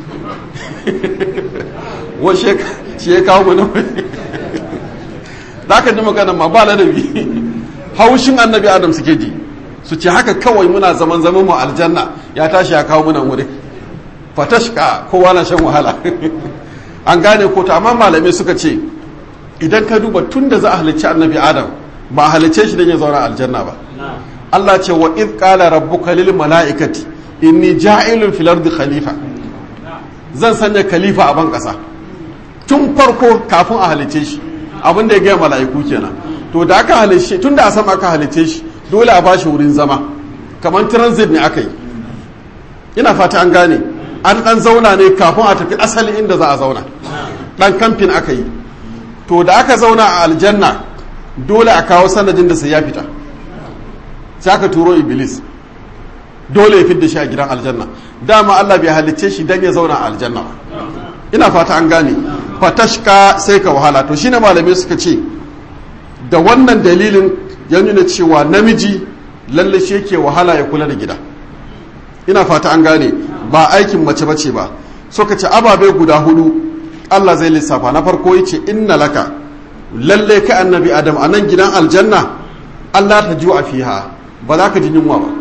wa shi ya kawo mana da ka ji magana ma ba ladabi haushin annabi adam suke ji su ce haka kawai muna zaman zaman mu aljanna ya tashi ya kawo muna wuri fatashka kowa na shan wahala an gane ko ta amma malamai suka ce idan ka duba tun da za a halicci annabi adam ba a halicce shi don ya zauna aljanna ba Allah ce wa id qala rabbuka lil mala'ikati inni ja'ilun fil ardi khalifa zan sanya khalifa a ban kasa tun farko kafin a halicce shi abin da ya gaya mala'iku kenan to da aka halicce tun da a sama aka halicce shi dole a bashi wurin zama kamar transit ne aka yi ina fata an gane an dan zauna ne kafin a tafi asali inda za a zauna dan kamfin aka yi to da aka zauna a aljanna dole a kawo sanadin da sai ya fita sai aka turo iblis dole ya fidda shi a gidan aljanna dama Allah bai halicce shi dan ya zauna a aljanna ina fata an gane fatashka sai ka wahala to shine malamai suka ce da wannan dalilin ya nuna cewa namiji lalle shi yake wahala ya kula da gida ina fata an gane ba aikin mace bace ba suka ce ababe guda hudu Allah zai lissafa na farko yace inna laka lalle ka annabi adam a nan gidan aljanna Allah ta ju'a fiha ba za ka ji yunwa ba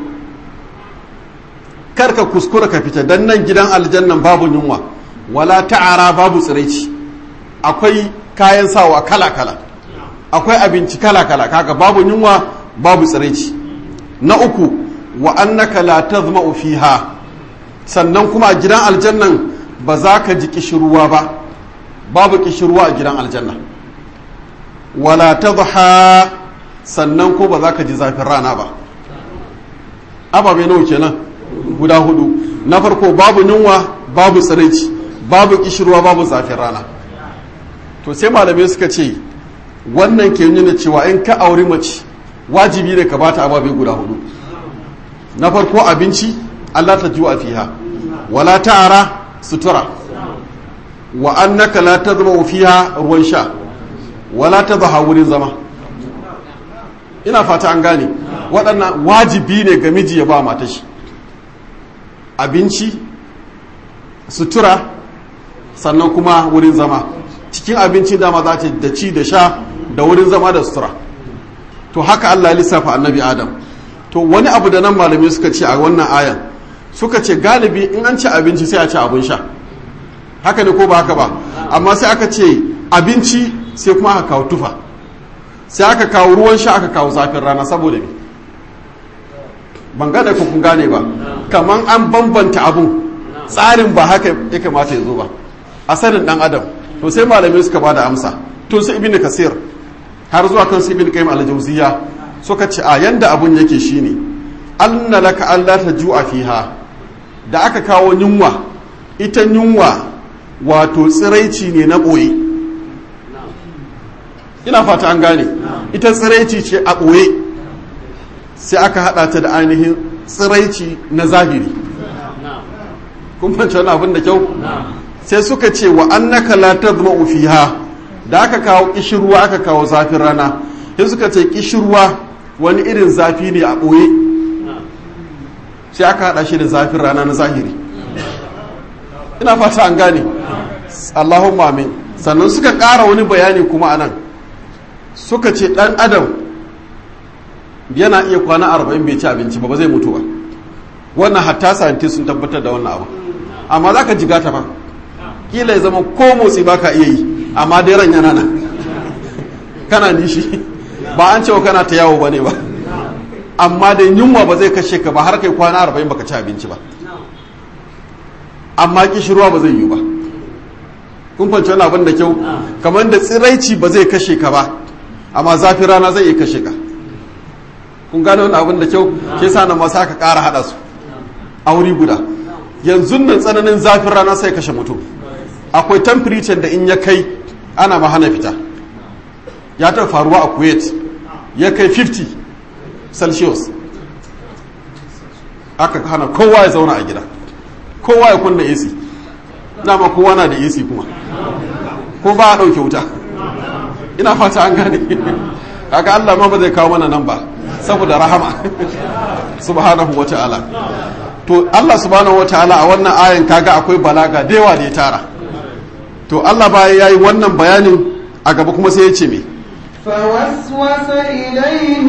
kar ka kuskura ka fita dan nan gidan aljannan babu yunwa wala ta'ara babu tsiraici akwai kayan sawa kala kala akwai abinci kala kala kaga babu yunwa babu tsiraici na uku wa annaka la tazma'u fiha sannan kuma a gidan aljannan ba za ka ji kishirwa ba babu kishirwa a gidan aljanna wala tadha sannan ko ba za ka ji zafin rana ba ababe nawa kenan guda hudu na farko babu yunwa babu tsiraici babu kishirwa babu zafin rana to sai malamai suka ce wannan ke nuna cewa in ka auri mace wajibi ne ka bata ababe guda hudu na farko abinci Allah ta ju'a fiha wala ta'ara sutura wa annaka la tazma fiha ruwan sha wala tadha wurin zama ina fata an gane waɗannan wajibi ne ga miji ya ba mata shi abinci sutura sannan kuma wurin zama cikin abinci dama za ta da ci da sha da wurin zama da sutura to haka Allah ya lissafa annabi Adam to wani abu da nan malamai suka ce a wannan ayan suka ce galibi in an ci abinci sai a ci abin sha haka ne ko ba haka ba amma sai aka ce abinci sai kuma aka kawo tufa sai aka kawo ruwan sha aka kawo zafin rana saboda me ban gane ku kun gane ba kaman an bambanta abun tsarin ba haka ya kamata ya zo ba asalin dan adam to sai malamai suka bada amsa to su ibnu kasir har zuwa kan su ibnu qayyim al-jawziyya suka ce a yanda abun yake shine anna laka alla tajua fiha da aka kawo yunwa ita yunwa wato tsiraici ne na boye ina fata an gane ita tsiraici ce a boye sai aka hada ta da ainihin tsiraici na zahiri kun fahimci wani abin da kyau sai suka ce wa annaka la tazma'u fiha da aka kawo kishirwa aka kawo zafin rana sai suka ce kishirwa wani irin zafi ne a ɓoye sai aka haɗa shi da zafin rana na zahiri ina fata an gane Allahumma amin sannan suka ƙara wani bayani kuma anan suka ce ɗan adam yana iya kwana arba'in bai ci abinci ba ba zai mutu ba wannan hatta scientist sun tabbatar da wannan abu amma za ka jiga ta ba kila ya zama ko motsi ba ka iya yi amma dai ran yana nan kana nishi ba an cewa kana ta yawo ba ne ba amma dai yunwa ba zai kashe ka ba har kai kwana arba'in baka ci abinci ba amma kishirwa ba zai yi ba kun fanci wani abin da kyau kamar da tsiraici ba zai kashe ka ba amma zafi rana zai iya kashe ka kun gane wani abin da kyau ke sa nan masu aka ƙara haɗa su a wuri guda yanzu nan tsananin zafin rana sai kashe mutum akwai temperature da in ya kai ana mahana fita ya ta faruwa a kuwait ya kai 50 celsius aka hana kowa ya zauna a gida kowa ya kunna ac dama kowa na da ac kuma ko ba a ɗauke wuta ina fata an gane kaga allah ma ba zai kawo mana nan ba saboda rahama subhanahu wa ta'ala to allah subhanahu wa ta'ala a wannan ayan kaga akwai balaga da yawa da ya tara to allah baya yayi wannan bayanin a gaba kuma sai ya ce me فوسوس إليه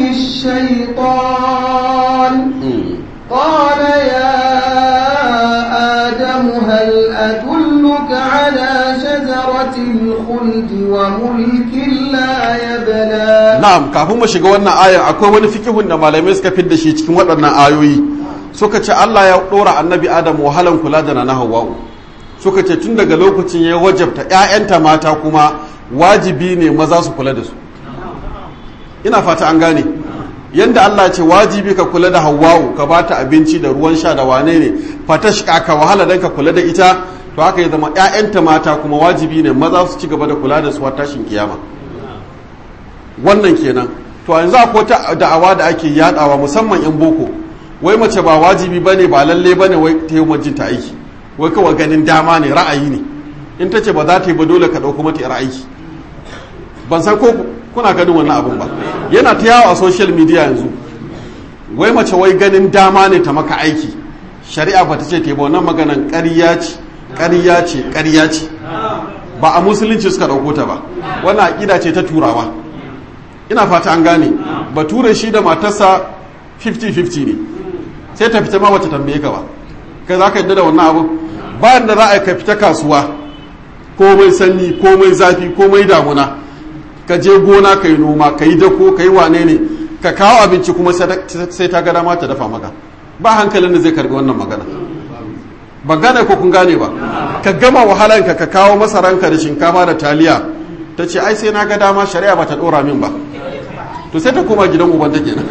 الشيطان قال يا آدم هل أدلك على شجرة الخلد وملك لا يبلى na'am kafin mu shiga wannan ayan akwai wani fikihun da malamai suka fidda shi cikin waɗannan ayoyi suka ce Allah ya ɗora annabi Adam wahalan kula da na Hawwa'u suka ce tun daga lokacin ya wajabta ƴaƴanta mata kuma wajibi ne maza su kula da su ina fata an gane yanda Allah ce wajibi ka kula da Hawwa'u ka bata abinci da ruwan sha da wane ne fatashka ka wahala dan ka kula da ita to haka ya zama ƴaƴanta mata kuma wajibi ne maza su ci gaba da kula da su har tashin kiyama wannan kenan to yanzu akwai ta da'awa da ake yadawa musamman yan boko wai mace ba wajibi bane ba lalle bane wai ta yi majinta aiki wai kawai ganin dama ne ra'ayi ne in ta ce ba za ta yi ba dole ka ɗauko mata yar aiki ban san ko kuna ganin wannan abun ba yana ta yawo a social media yanzu wai mace wai ganin dama ne ta maka aiki shari'a ba ta ce ta yi ba wannan maganan ƙarya ce ƙarya ce ƙarya ce ba a musulunci suka ɗauko ta ba wannan aƙida ce ta turawa ina fata an gane bature shi da matarsa 50-50 ne sai ta fita ma wata tambaye ka ba kai za ka yadda da wannan abu bayan da za a ka fita kasuwa komai sanyi komai zafi komai damuna ka je gona ka yi noma ka yi dako ka yi wane ne ka kawo abinci kuma sai ta ga dama ta dafa maka ba hankalin da zai karbi wannan magana ban gane ko kun gane ba ka gama wahalanka ka kawo masaranka da shinkafa da taliya ta ce ai sai na ga dama shari'a ba ta dora min ba to sai ta koma gidan uban ta kenan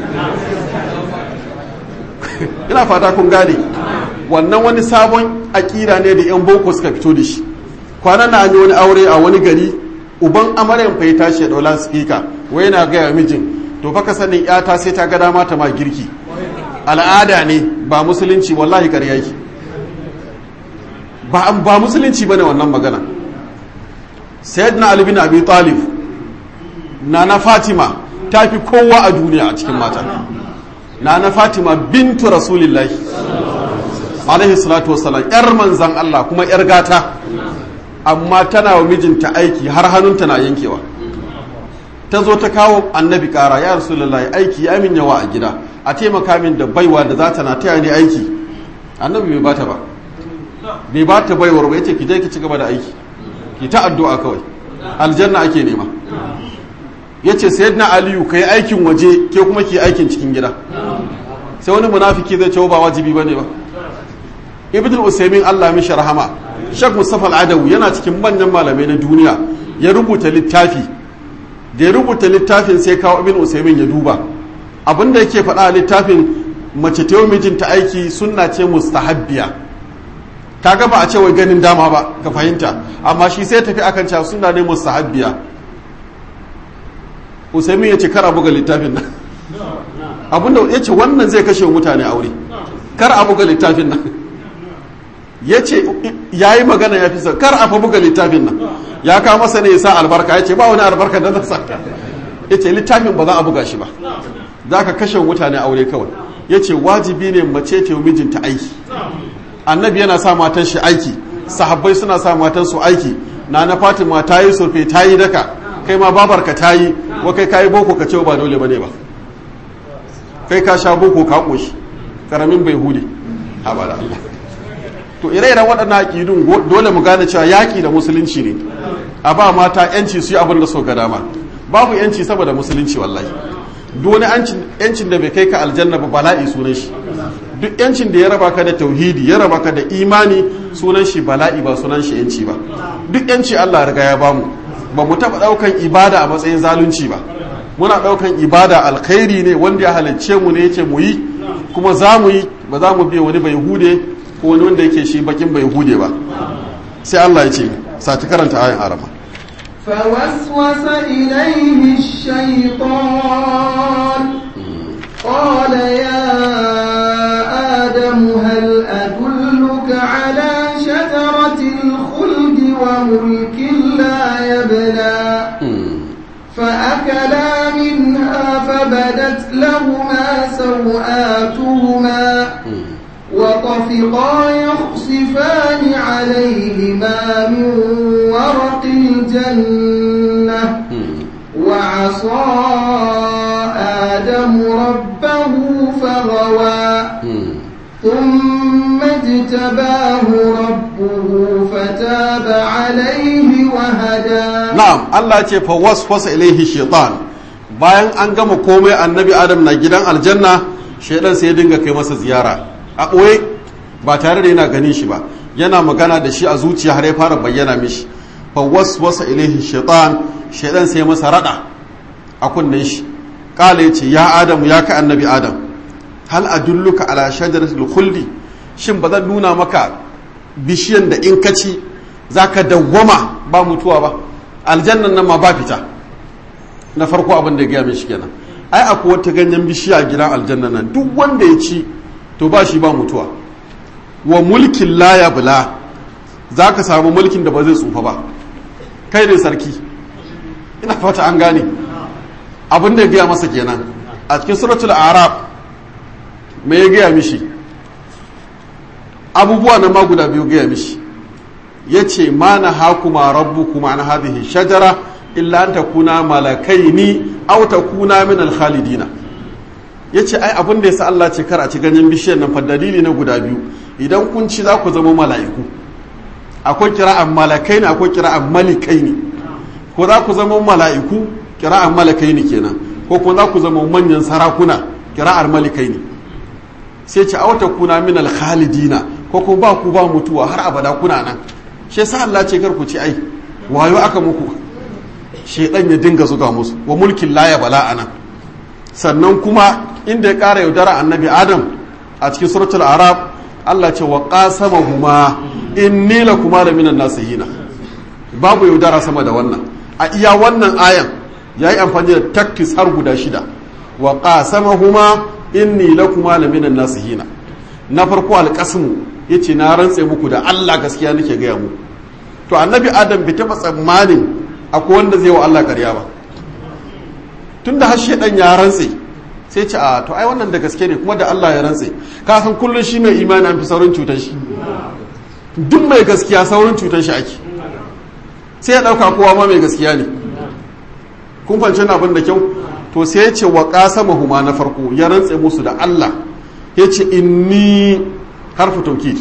ina fata kun gane wannan wani sabon akira ne da yan boko suka fito da shi kwanan na an yi wani aure a wani gari uban amaryan fa ya tashi ya daula speaker wai yana gaya mijin to fa ka sanin yata sai ta ga dama ta ma girki al'ada ne ba musulunci wallahi ƙarya yake ba ba musulunci bane wannan magana sayyidina ali bin abi talib nana fatima ta fi kowa a duniya a cikin mata nana fatima bintu rasulillahi alaihi salatu wassalam yar manzan Allah kuma yar gata amma tana wa mijinta aiki har hannunta na yankewa ta zo ta kawo annabi kara ya rasulullahi aiki ya min yawa a gida a taimaka min da baiwa da za ta na taya ni aiki annabi bai bata ba bai bata baiwar ba yace ki je ki ci gaba da aiki ki ta addu'a kawai aljanna ake nema yace sayyidina aliyu kai aikin waje ke kuma ki aikin cikin gida sai wani munafiki zai ce ba wajibi bane ba ibn usaymin Allah mishi rahama Sheikh Mustafa Al-Adawi yana cikin manyan malamai na duniya ya rubuta littafi da ya rubuta littafin sai kawo ibn usaymin ya duba abinda yake faɗa a littafin mace ta mijinta aiki sunna ce mustahabbiya ta ga ba a ce wai ganin dama ba ka fahimta amma shi sai tafi akan cewa sunna ne mustahabbiya usaymin ya ce kar a buga littafin nan abinda ya ce wannan zai kashe mutane aure kar a buga littafin nan ya ce ya yi magana ya fi kar a fa buga littafin nan ya kawo masa ne ya sa albarka ya ce ba wani albarka da nasa ya ce littafin ba za a buga shi ba za ka kashe mutane aure kawai ya ce wajibi ne mace ta yi mijinta aiki annabi yana sa matan shi aiki sahabbai suna sa matan su aiki na na fatima ta yi surfe ta yi daka kai ma babarka ta yi wa kai ka yi boko ka ce ba dole ba ne ba kai ka sha boko ka koshi karamin bai hude ha ba da Allah to ire-iren waɗannan aƙidun dole mu gane cewa yaƙi da musulunci ne a ba mata yanci su yi abin da so ga dama babu yanci saboda musulunci wallahi duk wani yancin da bai kai ka aljanna ba bala'i sunan shi duk yancin da ya raba ka da tauhidi ya raba ka da imani sunan shi bala'i ba sunan shi yanci ba duk yanci Allah riga ya bamu ba mu taɓa ɗaukan ibada a matsayin zalunci ba muna ɗaukan ibada alkhairi ne wanda ya halicce mu ne yace mu yi kuma za mu yi ba za mu biya wani bai hude ko wani wanda yake shi bakin bai hude ba sai Allah ya ce sati karanta ayin arama فوسوس إليه الشيطان قال يا آدم هل أدلك على شجرة الخلد وملك لا يبلى فأكلا منها فبدت لهما سوآتهما وطفقا يخصفان عليهما من ورق الجنة وعصى آدم ربه فغوى ثم اجتباه ربه فتاب عليه وهدى na'am Allah ce fa waswasa ilaihi shaitan bayan an gama komai annabi adam na gidan aljanna shaidan sai ya dinga kai masa ziyara a ɓoye ba tare da yana ganin shi ba yana magana da shi a zuciya har ya fara bayyana mishi fa waswasa ilaihi shaitan shaidan sai masa rada a kunnen shi kala yace ya adamu ya ka annabi adam hal adulluka ala shajaratil khuldi shin ba zan nuna maka bishiyan da in ka ci zaka dawwama ba mutuwa ba aljannan nan ma ba fita na farko abin da ya gaya mishi kenan ai akwai wata ganyen bishiya a gidan aljannan nan duk wanda ya ci to ba shi ba mutuwa wa mulkin la ya bula za ka samu mulkin da ba zai tsufa ba kai ne sarki ina fata an gane abin da ya gaya masa kenan a cikin suratul arab me ya gaya mishi abubuwa na ma guda biyu gaya mishi yace ma na hakuma rabbukuma an hadhihi shajara illa an takuna malakaini aw takuna min al-khalidina yace ai abin da yasa Allah ce kar a ci ganyen bishiyar nan fa dalili na guda biyu idan kun ci za ku zama mala'iku akwai kira'an malakai ne akwai kira'an malikai ne ko za ku zama mala'iku kira'an malakai ne kenan ko kuma za ku zama manyan sarakuna kira'ar malikai ne sai ce auta kuna min alkhalidina ko kuma ba ku ba mutuwa har abada kuna nan shi yasa Allah ce kar ku ci ai wayo aka muku shedan ya dinga zuga musu wa mulkin la ya bala ana sannan kuma inda ya kara yaudara annabi adam a cikin suratul arab Allah ce wa qasamahuma inni lakuma la minan nasihina babu yaudara sama da wannan a iya wannan ayan yayi amfani da takkis har guda shida wa qasamahuma inni lakuma la minan nasihina na farko alqasmu yace na rantse muku da Allah gaskiya nake gaya muku to annabi adam bai taba tsammanin akwai wanda zai wa Allah ƙarya ba tunda har shedan ya rantse sai ce a to ai wannan da gaske ne kuma da Allah ya rantse ka san kullun shi mai imani an fi saurin cutar shi duk mai gaskiya saurin cutar shi ake sai ya dauka kowa ma mai gaskiya ne kun fahimci abin da kyau to sai ya ce wa qasamahuma na farko ya rantse musu da Allah ya ce inni harfu taukid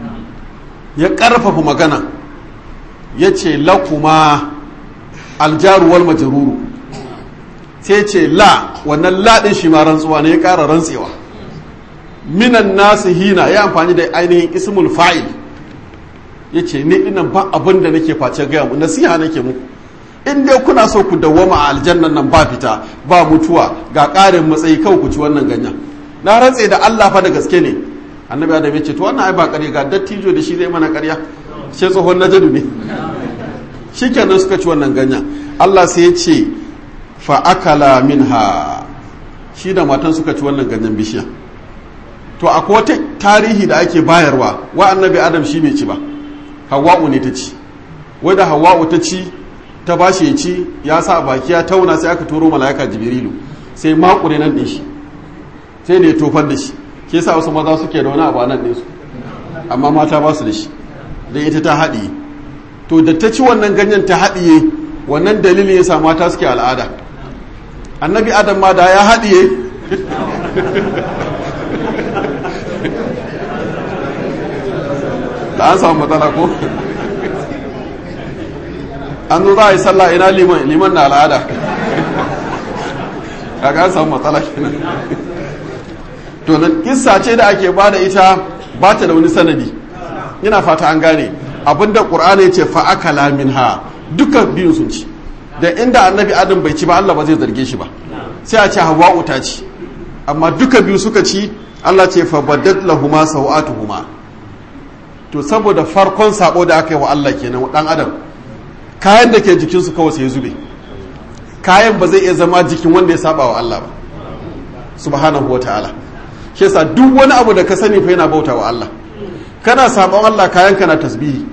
ya karfafa magana ya ce lakuma aljaru wal majruru sai ce la wannan laɗin shi ma rantsuwa ne ya ƙara rantsewa minan nasu hina ya amfani da ainihin ismul fa'il ya ce ni ina ba abin da nake face gaya mu nasiha nake muku in dai kuna so ku dawwama a aljannan nan ba fita ba mutuwa ga ƙarin matsayi kawai ku ci wannan ganyen na rantse da Allah fa da gaske ne annabi adam ya ce to wannan ai ba ƙarya ga dattijo da shi zai mana ƙarya sai tsohon najadu ne shikenan suka ci wannan ganyen Allah sai ya ce fa'akala minha shi da matan suka ci wannan ganyen bishiya to akwai wata tarihi da ake bayarwa wa annabi adam shi bai ci ba hawa'u ne ta ci wadda hawa'u ta ci ta ba shi ci ya sa a baki ya tauna sai aka turo mala'ika jibrilu sai makure nan ɗin shi sai ne tofar da shi ke sa wasu maza suke da wani abu a nan ɗinsu amma mata ba su da shi da ita ta haɗiye to da ta ci wannan ganyen ta haɗiye wannan dalilin ya sa mata suke al'ada annabi adam ma da ya haɗiye da an samu matsala ko an zo za a yi sallah ina liman liman na al'ada kaga an samu matsala kenan to da kissa ce da ake bada ita ba ta da wani sanadi ina fata an gane abinda qur'ani ce fa akala minha duka biyun sun ci da inda annabi adam bai ci ba Allah ba zai zarge shi ba sai a ce hawa'u ta ci amma duka biyu suka ci Allah ce fa baddat lahuma sawatuhuma to saboda farkon sabo da aka yi wa Allah kenan dan adam kayan da ke jikinsu kawai sai zube kayan ba zai iya zama jikin wanda ya saba wa Allah ba subhanahu wa ta'ala shi yasa duk wani abu da ka sani fa yana bauta wa Allah kana sabon Allah kayan kana tasbihi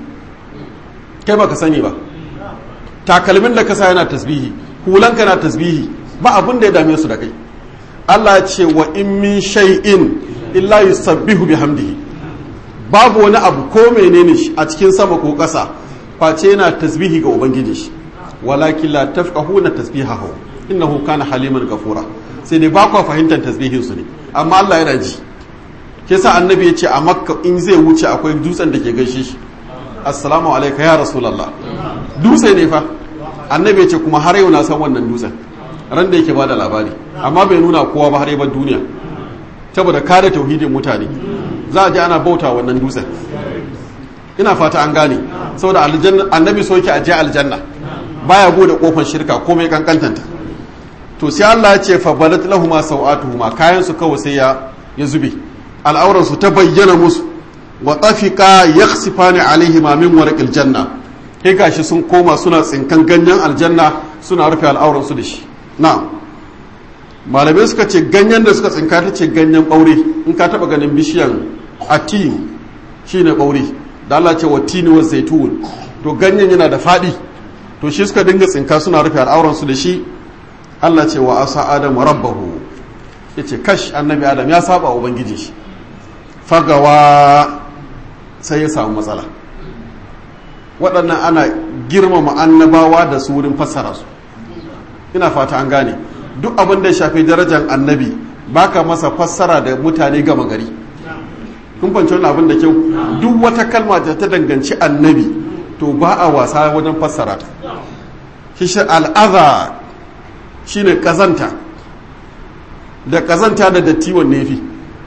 kai baka sani ba takalmin da ka sa yana tasbihi hulan kana tasbihi ba abin da ya dame su da kai Allah ya ce wa in min shay'in illa yusabbihu bihamdihi babu wani abu ko menene shi a cikin sama ko ƙasa face yana tasbihi ga ubangiji shi walakin la tafqahuna tasbihahu innahu kana haliman gafura sai dai ba ku fahimtar tasbihin su ne amma Allah yana ji ke sa annabi ya ce a makka in zai wuce akwai dutsen da ke gaishe shi assalamu alaika ya rasulallah dutse ne fa annabi ya ce kuma har yau na san wannan dutsen ran da yake bada labari amma bai nuna kowa ba har yabar duniya saboda kare tauhidin mutane za a ji ana bauta wannan dutsen ina fata an gane saboda annabi so yake aje aljanna baya gode kofar shirka komai kankantanta to sai Allah ya ce fa balat lahumu sawatuhuma kayan su kawai sai ya ya zube al'auran su ta bayyana musu wa tafiqa yakhsifani alaihima min warqil janna kai gashi sun koma suna tsinkan ganyen aljanna suna rufe al'auran su da shi na'am malamai suka ce ganyen da suka tsinka ta ce ganyen ɓaure in ka taɓa ganin bishiyan atin shine ɓaure da Allah ce wa tini wa zaitun to ganyen yana da faɗi to shi suka dinga tsinka suna rufe al'auransu da shi Allah ce wa asa adam rabbahu ya ce kash annabi adam ya saba ubangiji shi fagawa sai ya samu matsala waɗannan ana girmama annabawa da su wurin fassara su ina fata an gane duk abin da ya shafi darajar annabi baka masa fassara da mutane gama gari kun fanci wani abin da kyau duk wata kalma da ta danganci annabi to ba a wasa wajen fassara ta shi al'aza shine kazanta da kazanta da datti wanne fi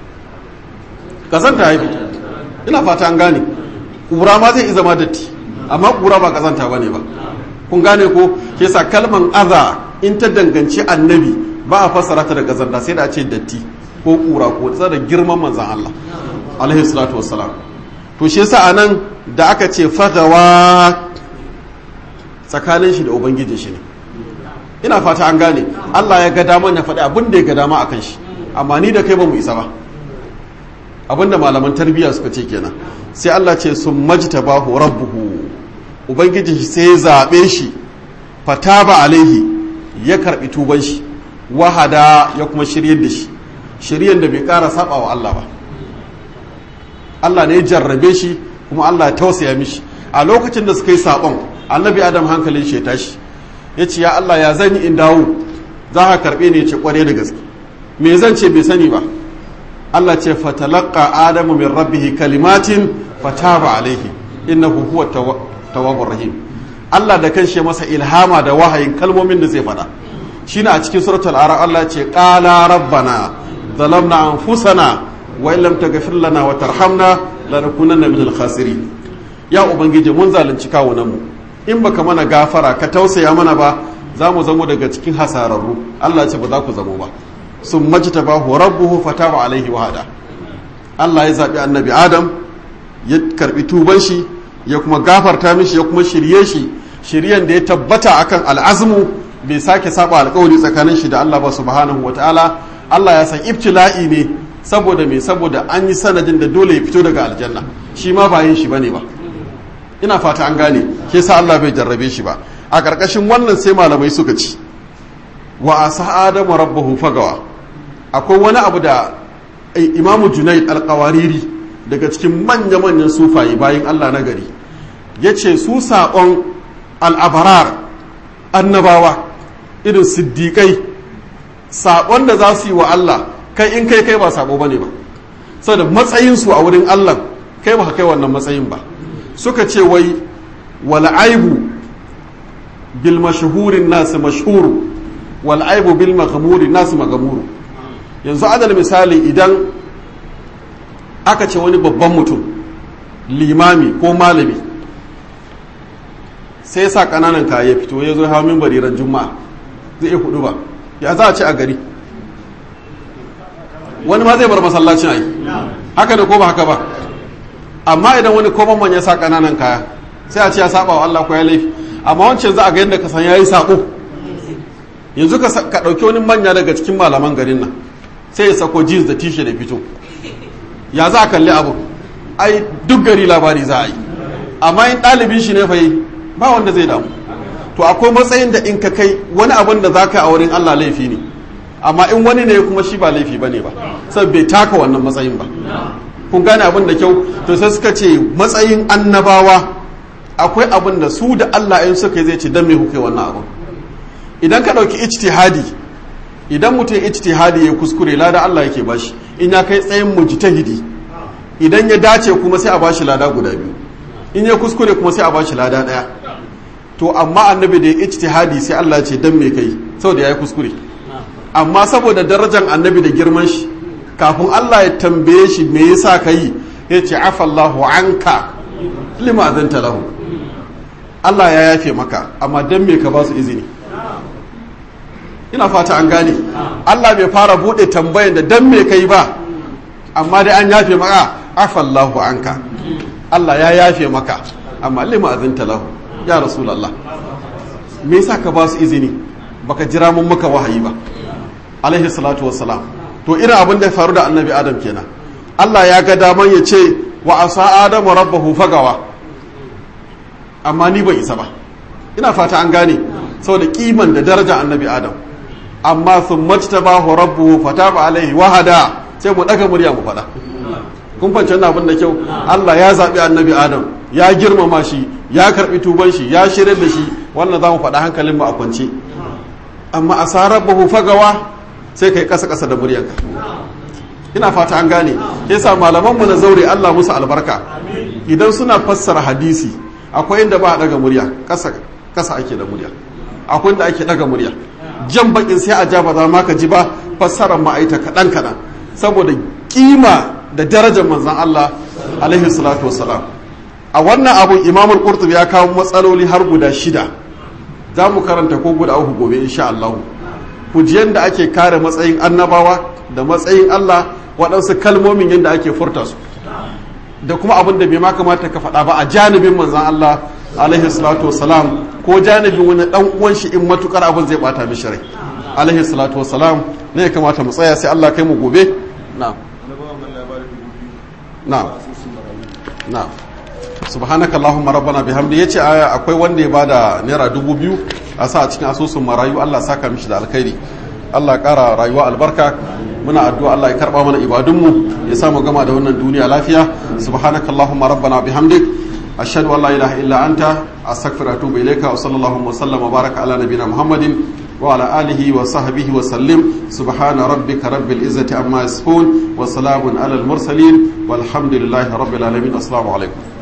kazanta haifi ina fata an gane ƙura ma zai zama datti amma ƙura ba kazanta bane ba kun gane ko ke sa kalman aza in ta danganci annabi ba a fassara ta da kazanta sai da a ce datti ko ƙura ko da girman manzan Allah alaihi salatu wassalam to shi yasa anan da aka ce fagawa tsakanin shi da ubangiji shi ne ina fata an gane Allah ya ga dama ya faɗi abin da ya ga dama akan shi amma ni da kai ba mu isa ba abin da malaman tarbiyya suka ce kenan sai Allah ce sun majta bahu rabbuhu ubangiji shi sai ya zaɓe shi fataba alaihi ya karɓi tuban shi wahada ya kuma shiryar da shi shiryan da bai ƙara saba wa Allah ba Allah ne ya jarrabe shi kuma Allah ya tausaya mishi a lokacin da suka yi saɓon annabi adam hankalin shi ya tashi ya ce ya Allah ya zan yi in dawo za ka karɓe ne ya ce ƙware da gaske me zan ce bai sani ba Allah ce fatalaqqa adamu min rabbihi kalimatin fataba alaihi innahu huwa tawwabur rahim Allah da kanshi ya masa ilhama da wahayin kalmomin da zai faɗa shine a cikin suratul ara Allah ce qala rabbana zalamna anfusana wa in lam taghfir lana wa tarhamna lanakunanna minal khasirin ya ubangiji mun zalunci kawunan mu in baka mana gafara ka tausaya mana ba za mu zamo daga cikin hasararru Allah ce ba za ku zamo ba sun majita ba rabbuhu fataba alaihi wahada Allah ya zaɓi annabi Adam ya karɓi tuban shi ya kuma gafarta mishi ya kuma shirye shi shiryen da ya tabbata akan al'azmu bai sake saba alƙawari tsakanin shi da Allah ba subhanahu wataala Allah ya san ibtila'i ne saboda me saboda an yi sanadin da dole ya fito daga aljanna shi ma ba yin shi bane ba ina fata an gane ke sa Allah bai jarrabe shi ba a ƙarƙashin wannan sai malamai suka ci wa asa adamu rabbahu fagawa akwai wani abu da imamu junaid alƙawariri daga cikin manya-manyan sufaye bayan Allah na gari ya ce su saƙon al'abarar annabawa irin siddiƙai saƙon da za su yi wa Allah kai in kai kai ba saƙo ba ne ba saboda matsayinsu a wurin Allah kai ba kai wannan matsayin ba suka ce wai wal aibu bil mashhurin nasu mashhuru wal aibu bil maghmuri nasu maghmuru yanzu adal misali idan aka ce wani babban mutum limami ko malami sai sa kananan kaya ya fito ya zo hawa minbari ran juma'a zai iya hudu ba ya za a ci a gari wani ma zai bar masallacin ai haka da ko ba haka ba amma idan wani koman ya sa kananan kaya sai a ce ya saba wa Allah ko ya laifi amma wancan za a ga yadda ka san yayi sako yanzu ka ka dauki wani manya daga cikin malaman garin nan sai ya sako jeans da t-shirt da fito ya za a kalli abu ai duk gari labari za a yi amma in ɗalibin shi ne fa yi ba wanda zai damu to akwai matsayin da in ka kai wani abin da za ka yi a wurin Allah laifi ne amma in wani ne kuma shi ba laifi ba ne ba sai bai taka wannan matsayin ba kun gane abin da kyau to sai suka ce matsayin annabawa akwai abin da su da Allah in suka yi zai ce dan me kuke wannan abin idan ka ɗauki ijtihadi idan mutum ijtihadi ya kuskure lada Allah yake bashi in ya kai tsayin mujtahidi idan ya dace kuma sai a bashi lada guda biyu in ya kuskure kuma sai a bashi lada daya to amma annabi da ya ijtihadi sai Allah ya ce dan me kai saboda yayi kuskure amma saboda darajar annabi da girman shi kafin Allah ya tambaye shi me yasa kai ya ce afallahu anka lima azanta lahu Allah ya yafe maka amma dan me ka ba su izini ina fata an gane Allah bai fara bude tambayan da dan me kai ba amma dai an yafe maka afallahu anka Allah ya yafe maka amma lima azinta lahu ya rasulullah me yasa ka ba su izini baka jira mun maka wahayi ba alaihi salatu wassalam to irin abin da ya faru da annabi adam kenan Allah ya ga daman ya ce wa asa adamu rabbahu fagawa amma ni ban isa ba ina fata an gane saboda kiman da daraja annabi adam amma sun majtabahu rabbuhu fataba alaihi wahada sai mu daga murya mu faɗa kun fahimci wannan abin da kyau Allah ya zaɓi annabi Adam ya girmama shi ya karbi tuban shi ya shirya da shi wannan za mu faɗa hankalin mu a kwance amma a sarar bahu fagawa sai kai kasa kasa da muryanka ina fata an gane yasa malaman mu na zaure Allah musu albarka idan suna fassara hadisi akwai inda ba a daga murya kasa kasa ake da murya akwai inda ake daga murya jan bakin sai a ja ba za ma ka ji ba fassarar ma'aita kaɗan kaɗan saboda kima da darajar manzan Allah alaihi salatu wassalam a wannan abun imamul qurtubi ya kawo matsaloli har guda shida za mu karanta ko guda uku gobe insha Allah kujiyan da ake kare matsayin annabawa da matsayin Allah waɗansu kalmomin yadda ake furta su da kuma abin da bai ma kamata ka faɗa ba a janibin manzan Allah alaihi salatu wassalam ko janibin wani ɗan uwan shi in matukar abin zai bata mishi rai alaihi salatu wassalam ne ya kamata mu tsaya sai Allah kai mu gobe na'am na'am na'am subhanaka allahumma rabbana bihamdi yace aya akwai wanda ya bada naira dubu biyu a sa a cikin asusun marayu Allah saka mishi da alkhairi Allah kara rayuwa albarka muna addu'a Allah ya karba mana ibadunmu ya samu gama da wannan duniya lafiya subhanaka allahumma rabbana bihamdik ashhadu an la ilaha illa anta astaghfiruka wa atubu ilayka wa sallallahu wa sallama baraka ala nabiyyina muhammadin wa ala alihi wa sahbihi wa sallim subhana rabbika rabbil izzati amma yasifun wa salamun ala al mursalin walhamdulillahi rabbil alamin assalamu alaikum